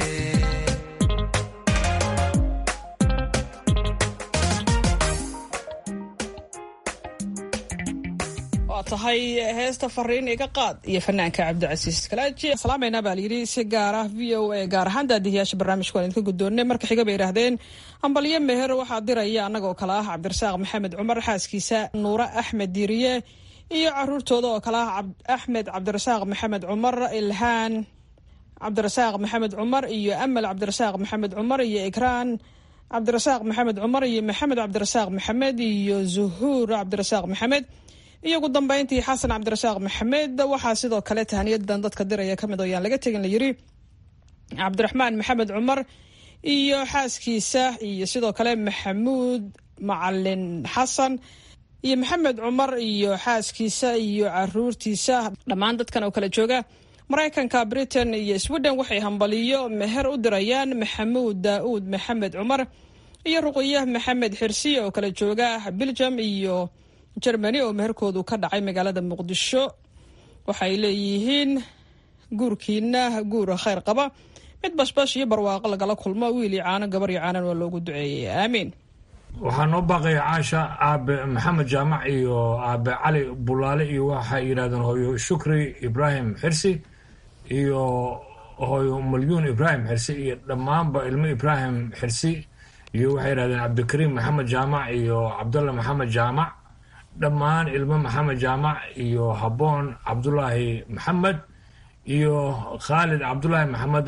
waa tahay heesta fariin iga qaad iyo fanaanka cabdicasiis kalaaji salaamayna baa layidhi si gaar ah v o a gaar ahaan daadihiyaasha barnaamijka waan idinka guddoonnay marka xiga bay yidhaahdeen hambalyo meher waxaa diraya annagoo kale ah cabdirasaaq maxamed cumar xaaskiisa nuure axmed diiriye iyo caruurtooda oo kale ah axmed cabdirasaaq maxamed cumar ilhaan cabdirasaaq maxamed cumar iyo amal cabdirasaaq maxamed cumar iyo ikraan cabdirasaaq maxamed cumar iyo maxamed cabdirasaaq maxamed iyo zuhuur cabdirasaaq maxamed iyo ugu dambeyntii xasan cabdirasaaq maxamed waxaa sidoo kale tahaniyadan dadka diraya kamid oo yaan laga tegin layiri cabdiraxmaan maxamed cumar iyo xaaskiisa iyo sidoo kale maxamuud macalin xasan iyo maxamed cumar iyo xaaskiisa iyo caruurtiisa dhammaan dadkan oo kala jooga maraykanka britain iyo sweden waxay hambaliyo meher u dirayaan maxamuud daauud maxamed cumar iyo ruqiya maxamed xirsiye oo kala jooga belgium iyo germany oo meherkoodu ka dhacay magaalada muqdisho waxay leeyihiin guurkiina guur khayr qaba mid bashbash iyo barwaaqo lagala kulmo wiil iyo caano gabar iyo caanan waa loogu duceeyey aamiin waxaa noo baaqaya caasha aabe maxamed jaamac iyo aabe cali bulaale iyo waxay yidhahdeen hooyo shukri ibraahim xirsi iyo hooyo malyuun ibraahim xirsi iyo dhammaanba ilmo ibraahim xirsi iyo waxay yidhahdeen cabdikariim maxamed jaamac iyo cabdalla maxamed jaamac dhammaan ilmo maxamed jaamac iyo habboon cabdulaahi maxamed iyo khaalid cabdulaahi maxamed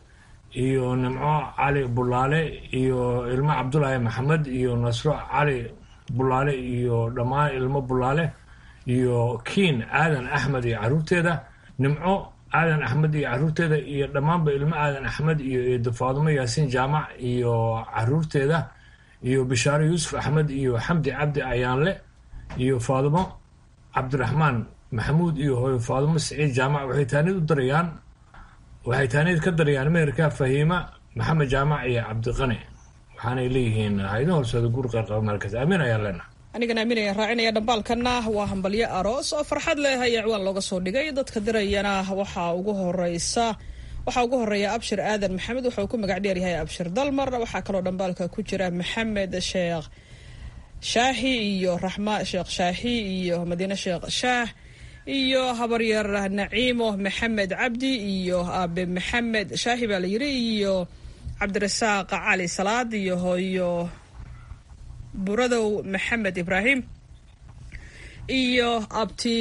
iyo nimco cali bulaale iyo ilmo cabdulaahi maxamed iyo nasro cali bulaale iyo dhammaan ilmo bulaale iyo kiin aadan axmed iyo caruurteeda nimco aadan axmed iyo caruurteeda iyo dhammaanba ilmo aadan axmed iyo eedo faadumo yaasiin jaamac iyo caruurteeda iyo bishaaro yuusuf axmed iyo xamdi cabdi ayaanle iyo faadumo cabdiraxmaan maxamuud iyo hooyo faadumo siciid jaamac waxay taanid u darayaan waxay taanid ka darayaan meherka fahiima maxamed jaamac iyo cabdiqani waxaanay leeyihiin haydo horseeda guur qayrqaba markas aamin ayaa leenaha anigana aaminaya raacinaya dhambaalkana waa hambalyo aroos oo farxad leh ayaa ciwaan looga soo dhigay dadka dirayana waxaa ugu horeysa waxaa ugu horeeya abshir aadan maxamed wuxuu ku magac dheer yahay abshir dalmar waxaa kaloo dhambaalka ku jira maxamed sheekh shaahi iyo raxma sheekh shaahi iyo madiine sheekh shaah iyo habaryar naciimo maxamed cabdi iyo aabe maxamed shaahi baa la yiri iyo cabdirasaaq cali salaad iyo hooyo buradow maxamed ibraahim iyo abti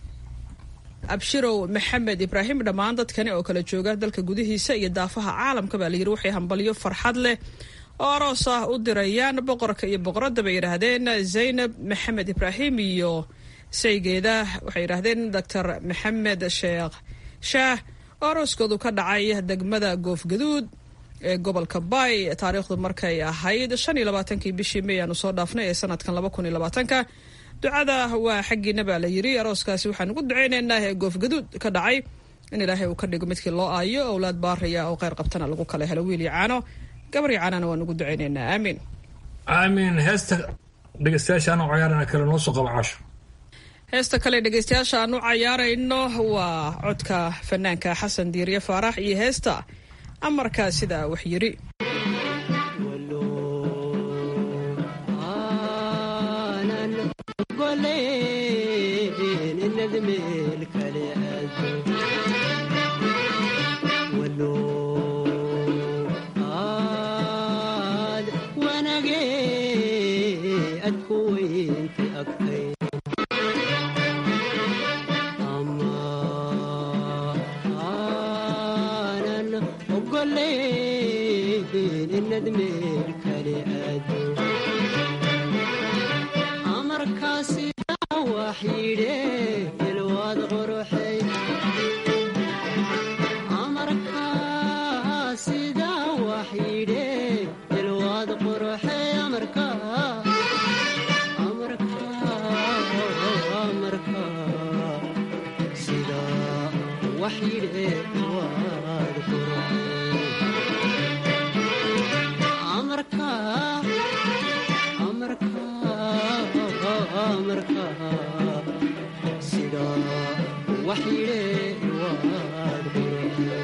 abshirow maxamed ibraahim dhammaan dadkani oo kala jooga dalka gudihiisa iyo daafaha caalamka baa layiri waxay hambalyo farxad leh oo aroos ah u dirayaan boqorka iyo boqoradda bay yidhaahdeen zaynab maxamed ibraahim iyo saygeeda waxay yidhaahdeen doctor maxamed sheekh shaah oo arooskoodu ka dhacay degmada goofgaduud ee gobolka bay taariikhdu markay ahayd shan iyo labaatankii bishii may aanu soo dhaafnay ee sanadkan laba kun iyo labaatanka ducada waa xaggiina baa la yiri arooskaasi waxaan ugu duceyneynaa ee goofgaduud ka dhacay in ilaahay uu ka dhigo midkii loo aayo owlaad baaraya oo kheyr qabtana lagu kala helo wiil iyo caano gabar iyo caanana waan ugu duceyneynaa aamiin aamiin heesta dhegeystayaashaan oo ciyaarana kale noo soo qaba casho heesta kale dhegeystayaasha aan u cayaarayno waa codka fanaanka xasan diiriye faarax iyo heesta amarkaa sidaa wax yiri wanage adkuwey inti agtay ama aanan ogolaynin inad meel kale aado amarkaasi wax yidhe ilwaad quruxay amarkaa sidaa wax yidhe ilwaad quruxay amarkaa amarkaa amarkaa sidaa wax yidhe ilwaad quruxay amarkaa amarkaa amarkaa sidaa wax yidhe ilwaad quruxay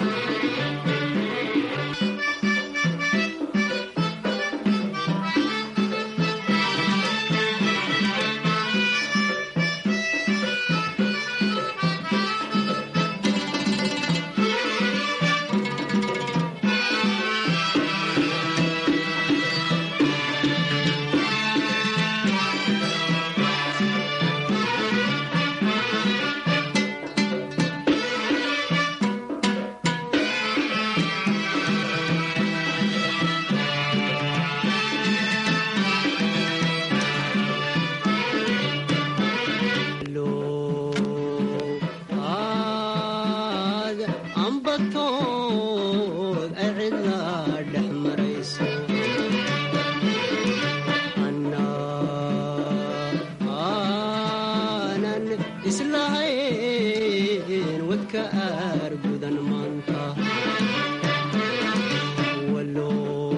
aad ambatood ay cidla dhex marayso anna aanan islahayn wadka aar gudan maanta walo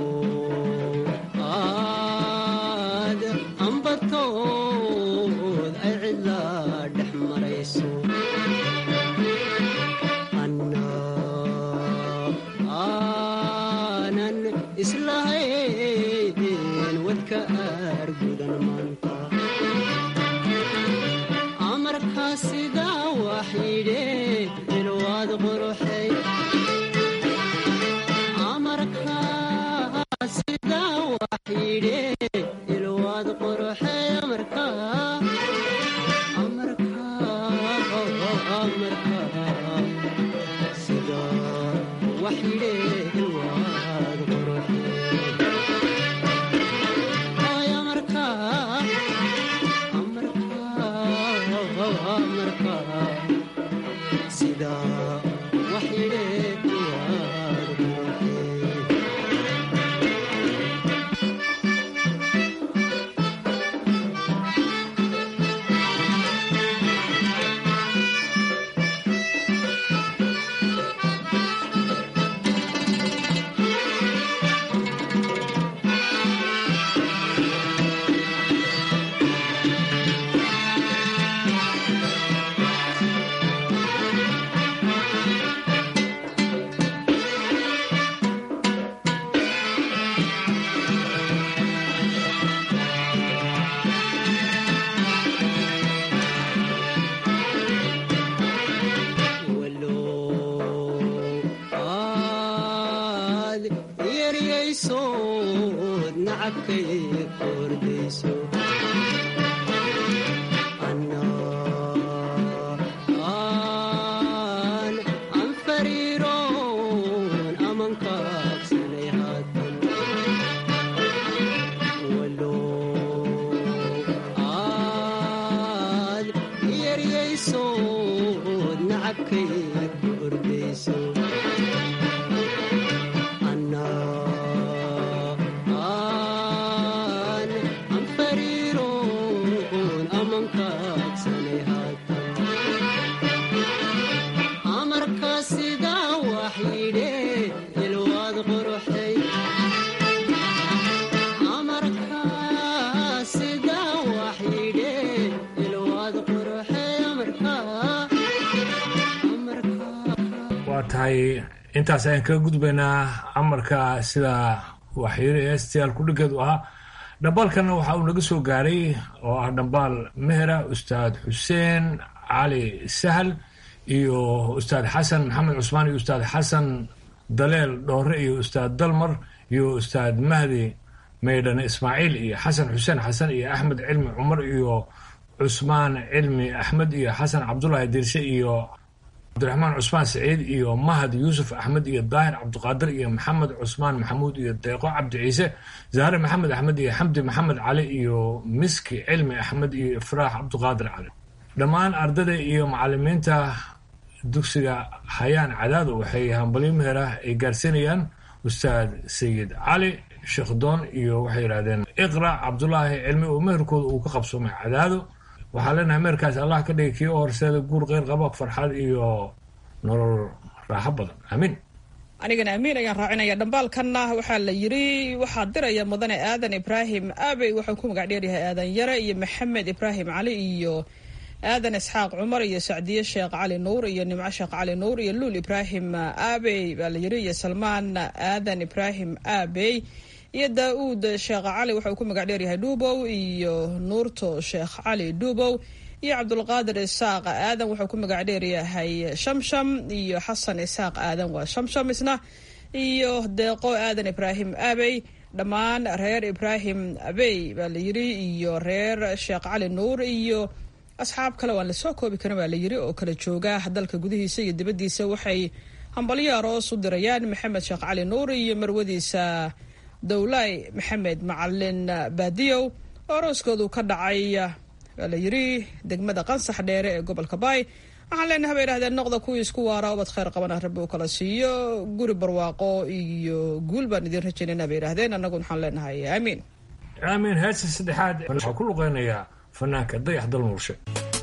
aad ambatood ay cidla dhex marayso anna aanan islahayn wadka aar gudan maanta amarkaa sidaa wax yidhe ilwaad quruxay amarkaa sidaa wax yidhe ilwaad quruxay amarkaa amarkaa amarkaa sidaa wax yidhe ilwaad quruxay ay amarkaa amarkaa amarkaa sidaa wax yidhe ilwaad quruxay aad yeryaysood nacabkay kordayso anna aan aan fariiroon amankaabsanay haatan walo aad yeryaysood nacabkay kordayso anna aan aan fariiroon amankaabsanay haatan amarkaa sidaa wax yidhe ilwaad quruxay amarkaa sidaa wax yidhe ilwaad quruxay amarkaa waa tahay intaas ayaan kaga gudbaynaa amarka sida waxyiri estial kudhigeedu ahaa dhambaalkana waxa uu naga soo gaaray oo ah dhambaal mehera ustaad xuseen cali sahal iyo ustaad xasan maxamed cusmaan iyo ustaad xasan daleel dhoore iyo ustaad dalmar iyo ustaad mahdi maydhane ismaaciil iyo xasan xuseen xasan iyo axmed cilmi cumar iyo cusmaan cilmi axmed iyo xasan cabdulaahi dirshe iyo cabdiraxmaan cusmaan saciid iyo mahad yuusuf axmed iyo daahir cabdiqaadir iyo maxamed cusmaan maxamuud iyo deeqo cabdi ciise zahre maxamed axmed iyo xamdi maxamed cali iyo miski cilmi axmed iyo ifraax cabdiqaadir cali dhammaan ardada iyo macalimiinta dugsiga hayaan cadaado waxay hambalyo meherah ay gaarsiinayaan ustaad sayid cali sheekhdoon iyo waxay yidhahdeen iqra cabdulaahi cilmi oo meherkooda uu ka qabsoomay cadaado waxaa leenahay meherkaas allah ka dhigay kii u horseeda guur qeyr qaba farxad iyo nolol raaxo badan aamiin anigana amiin ayaan raacinaya dhambaalkanna waxaa la yiri waxaa diraya mudane aadan ibraahim aabey wuxuu ku magac dheeryahay aadan yare iyo maxamed ibraahim cali iyo aadan isxaaq cumar iyo sacdiye sheekh cali nuur iyo nimco sheekh cali nuur iyo luul ibraahim aabey baa la yiri iyo salmaan aadan ibraahim aabey iyo daa-uud sheekh cali wuxuu ku magac dheeryahay dhuubow iyo nuurto sheekh cali dhuubow iyo cabdulqaadir isaaq aadan wuxuu ku magac dheeryahay shamsham iyo xasan isaaq aadan waa shamsham isna iyo deeqo aadan ibraahim aabey dhammaan reer ibraahim abey baa la yiri iyo reer sheekh cali nuur iyo asxaab kale waan lasoo koobi karin baa la yiri oo kala jooga dalka gudihiisa iyo dibaddiisa waxay hambalyo aroos u dirayaan maxamed sheekh cali nuur iyo marwadiisa dowlay maxamed macalin baadiyow oo arooskoodu ka dhacay waa la yiri degmada qansax dheere ee gobolka baay waxaan leenahay bay idhahdeen noqda kuwii isku waara ubad khayr qabana rabbi uu kala siiyo guri barwaaqo iyo guul baan idin rajaynayna bay idhahdeen annagu waxaan leenahay aamiin aamiin heesta saddexaad waxaa ku luqeynayaa fanaanka dayax dalmuurshe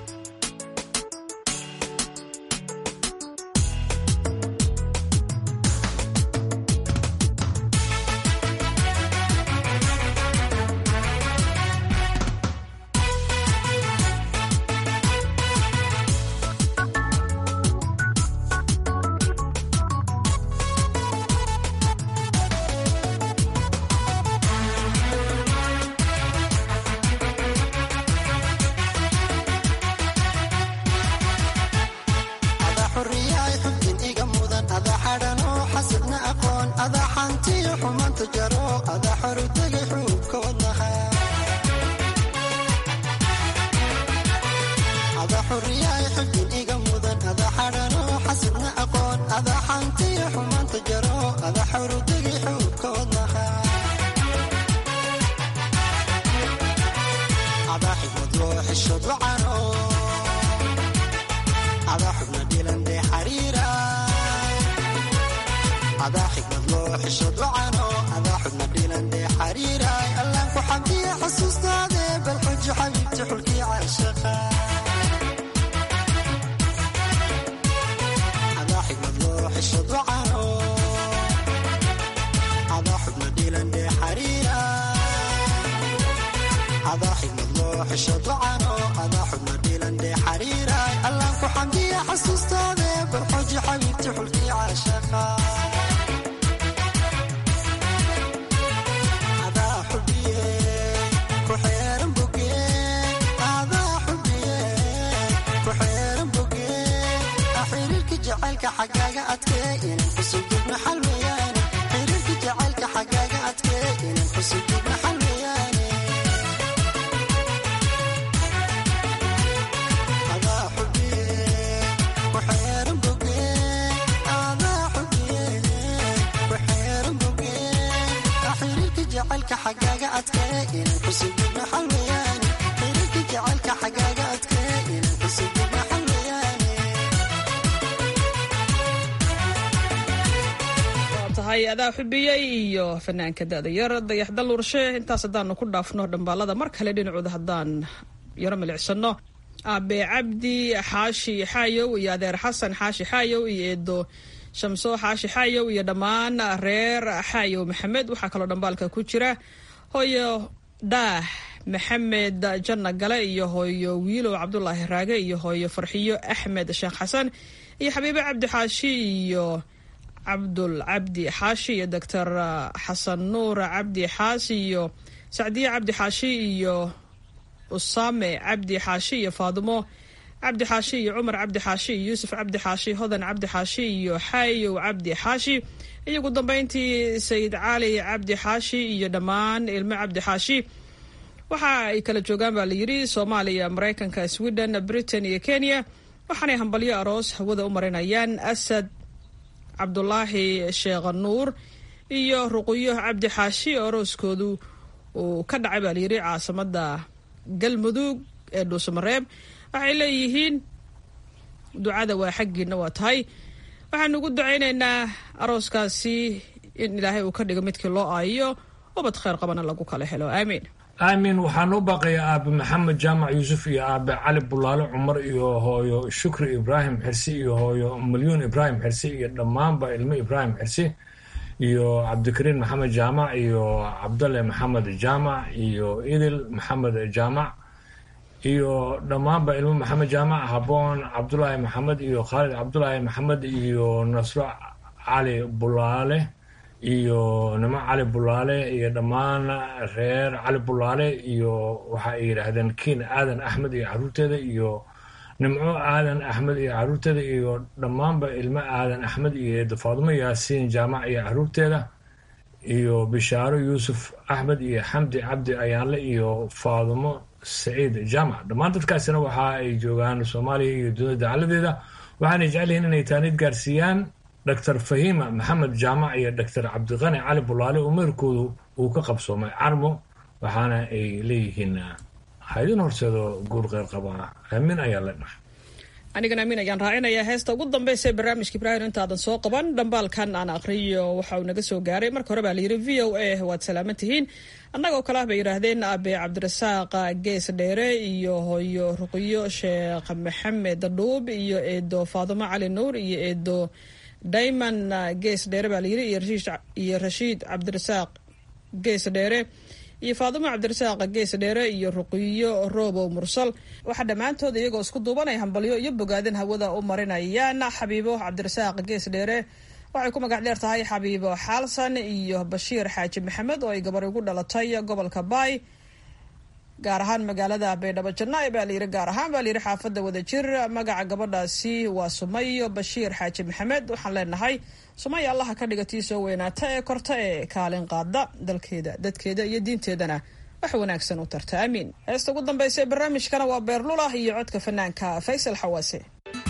adaa xubiyey iyo fanaanka da-da yar dayax daluurshe intaas haddaanu ku dhaafno dhambaalada mar kale dhinacooda haddaan yaro milicsano aabe cabdi xaashi xaayow iyo adeer xasan xaashi xaayow iyo eedo shamso xaashi xaayow iyo dhammaan reer xaayow maxamed waxaa kaloo dhambaalka ku jira hooyo daah maxamed janna gale iyo hooyo wiilow cabdulaahi raage iyo hooyo farxiyo axmed sheekh xasan iyo xabiibe cabdi xaashi iyo cabdul cabdi xaashi iyo doctor xasan nuur cabdi xaashi iyo sacdiye cabdi xaashi iyo usame cabdi xaashi iyo faadimo cabdi xaashi iyo cumar cabdi xaashi iyo yuusuf cabdi xaashi hodan cabdi xaashi iyo xayow cabdi xaashi iyo ugu dambeyntii sayid cali cabdi xaashi iyo dhammaan ilmo cabdi xaashi waxa ay kala joogaan baa layidhi soomaaliya maraykanka sweden britain iyo kenya waxaanay hambalyo aroos hawada u marinayaan asad cabdulaahi sheekh nuur iyo ruqyo cabdi xaashi oo arooskoodu uu ka dhacay baa layidhi caasimada galmudug ee dhuusamareeb waxay leeyihiin ducada waa xaggiina waa tahay waxaanu ugu ducaynaynaa arooskaasi in ilaahay uu ka dhigo midkii loo aayo ubad kheyr qabana lagu kala helo aamiin aamin waxaan u baaqayaa aabe maxamed jaamac yuusuf iyo aabe cali bulaale cumar iyo hooyo shukri ibraahim xirsi iyo hooyo milyuun ibraahim xirsi iyo dhammaanba ilmo ibraahim xirsi iyo cabdikariin maxamed jaamac iyo cabdalle maxamed jaamac iyo idil maxamed jaamac iyo dhammaanba ilmo maxamed jaamac haboon cabdulaahi maxamed iyo khaalid cabdulaahi maxamed iyo nasro cali bulaale iyo nimo cali bulaale iyo dhammaan reer cali bulaale iyo waxa ay yidhaahdeen kiin aadan axmed iyo caruurteeda iyo nimco aadan axmed iyo caruurteeda iyo dhammaanba ilmo aadan axmed iyo faadumo yaasiin jaamac iyo caruurteeda iyo bishaaro yuusuf axmed iyo xamdi cabdi ayaanle iyo faadumo saciid jaamac dhammaan dadkaasina waxa ay joogaan soomaaliya iyo dunida dacaladeeda waxaanay jecel yihiin inay taanid gaarsiiyaan doctor fahima maxamed jaamac iyo doctor cabdiqani cali bulaale oo meerkoodu uu ka qabsoomay carmo waxaana ay leeyihiin haydin horseedo guur qeyr qaba aamin ayaa leenahay anigana amiin ayaan raacinayaa heesta ugu dambeysa ee barnaamijka ibraahim intaadan soo qaban dhambaalkan aan aqriyo waxa uu naga soo gaaray marka hore baa layidhi v o a waad salaaman tihiin annagoo kale ah bay yidhaahdeen abe cabdirasaaq gees dheere iyo hooyo ruqyo sheekh maxamed dhuub iyo eedo faadumo cali nuur iyo eedo dayman gees dheere baa layidhi iyo rashiid cabdirasaaq gees dheere iyo faadumo cabdirasaaq gees dheere iyo ruqiyo roobow mursal waxaa dhammaantood iyagoo isku duubanaya hambalyo iyo bogaadin hawada u marinayaan xabiibo cabdirasaaq gees dheere waxay ku magac dheer tahay xabiibo xaalsan iyo bashiir xaaji maxamed oo ay gabar ugu dhalatay gobolka baay gaar ahaan magaalada baydhabo janaa'i baa layidhi gaar ahaan baa layidhi xaafadda wadajir magaca gabadhaasi waa sumayo bashiir xaaji maxamed waxaan leenahay sumaya allaha ka dhiga tii soo weynaata ee korta ee kaalin qaada dalkeeda dadkeeda iyo diinteedana wax wanaagsan u tarta aamiin heesta ugu dambeysa ee barnaamijkana waa beerlulah iyo codka fanaanka faysal xawaase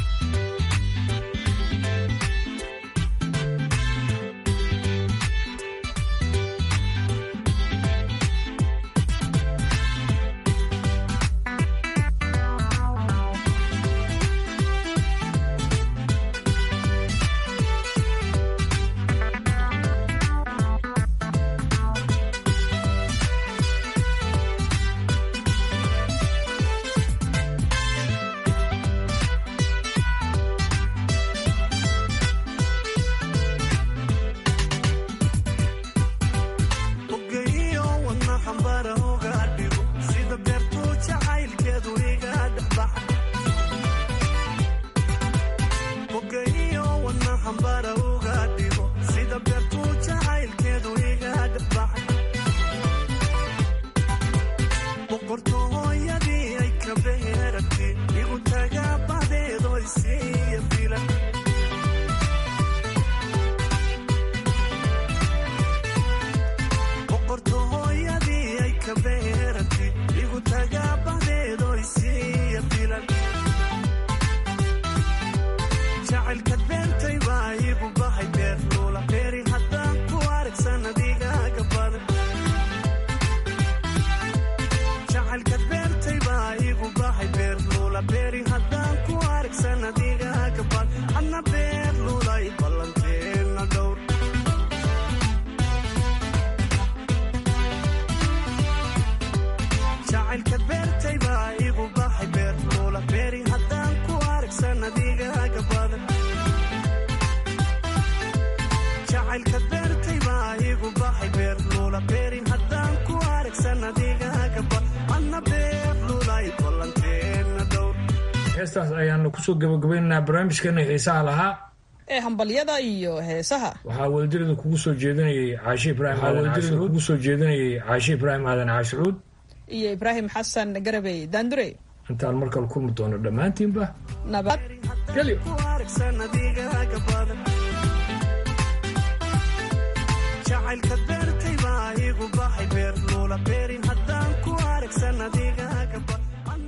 heestaas ayaanu kusoo gabagabaynaynaa barnaamijkeena xiisaha lahaa ee hambalyada iyo heesaha waxaa wadadirida kugu soo jeedinayay caashi ibraahim wadadirida kugu soo jeedinayay caashi ibraahim aadan caashicuud iyo ibraahim xasan garabey daandurey intaan markale kulmi doono dhammaantiinba nabadgelyo jacaylka beertay baa igu baxay beer luula beerin haddaan ku aragsan adiga gaba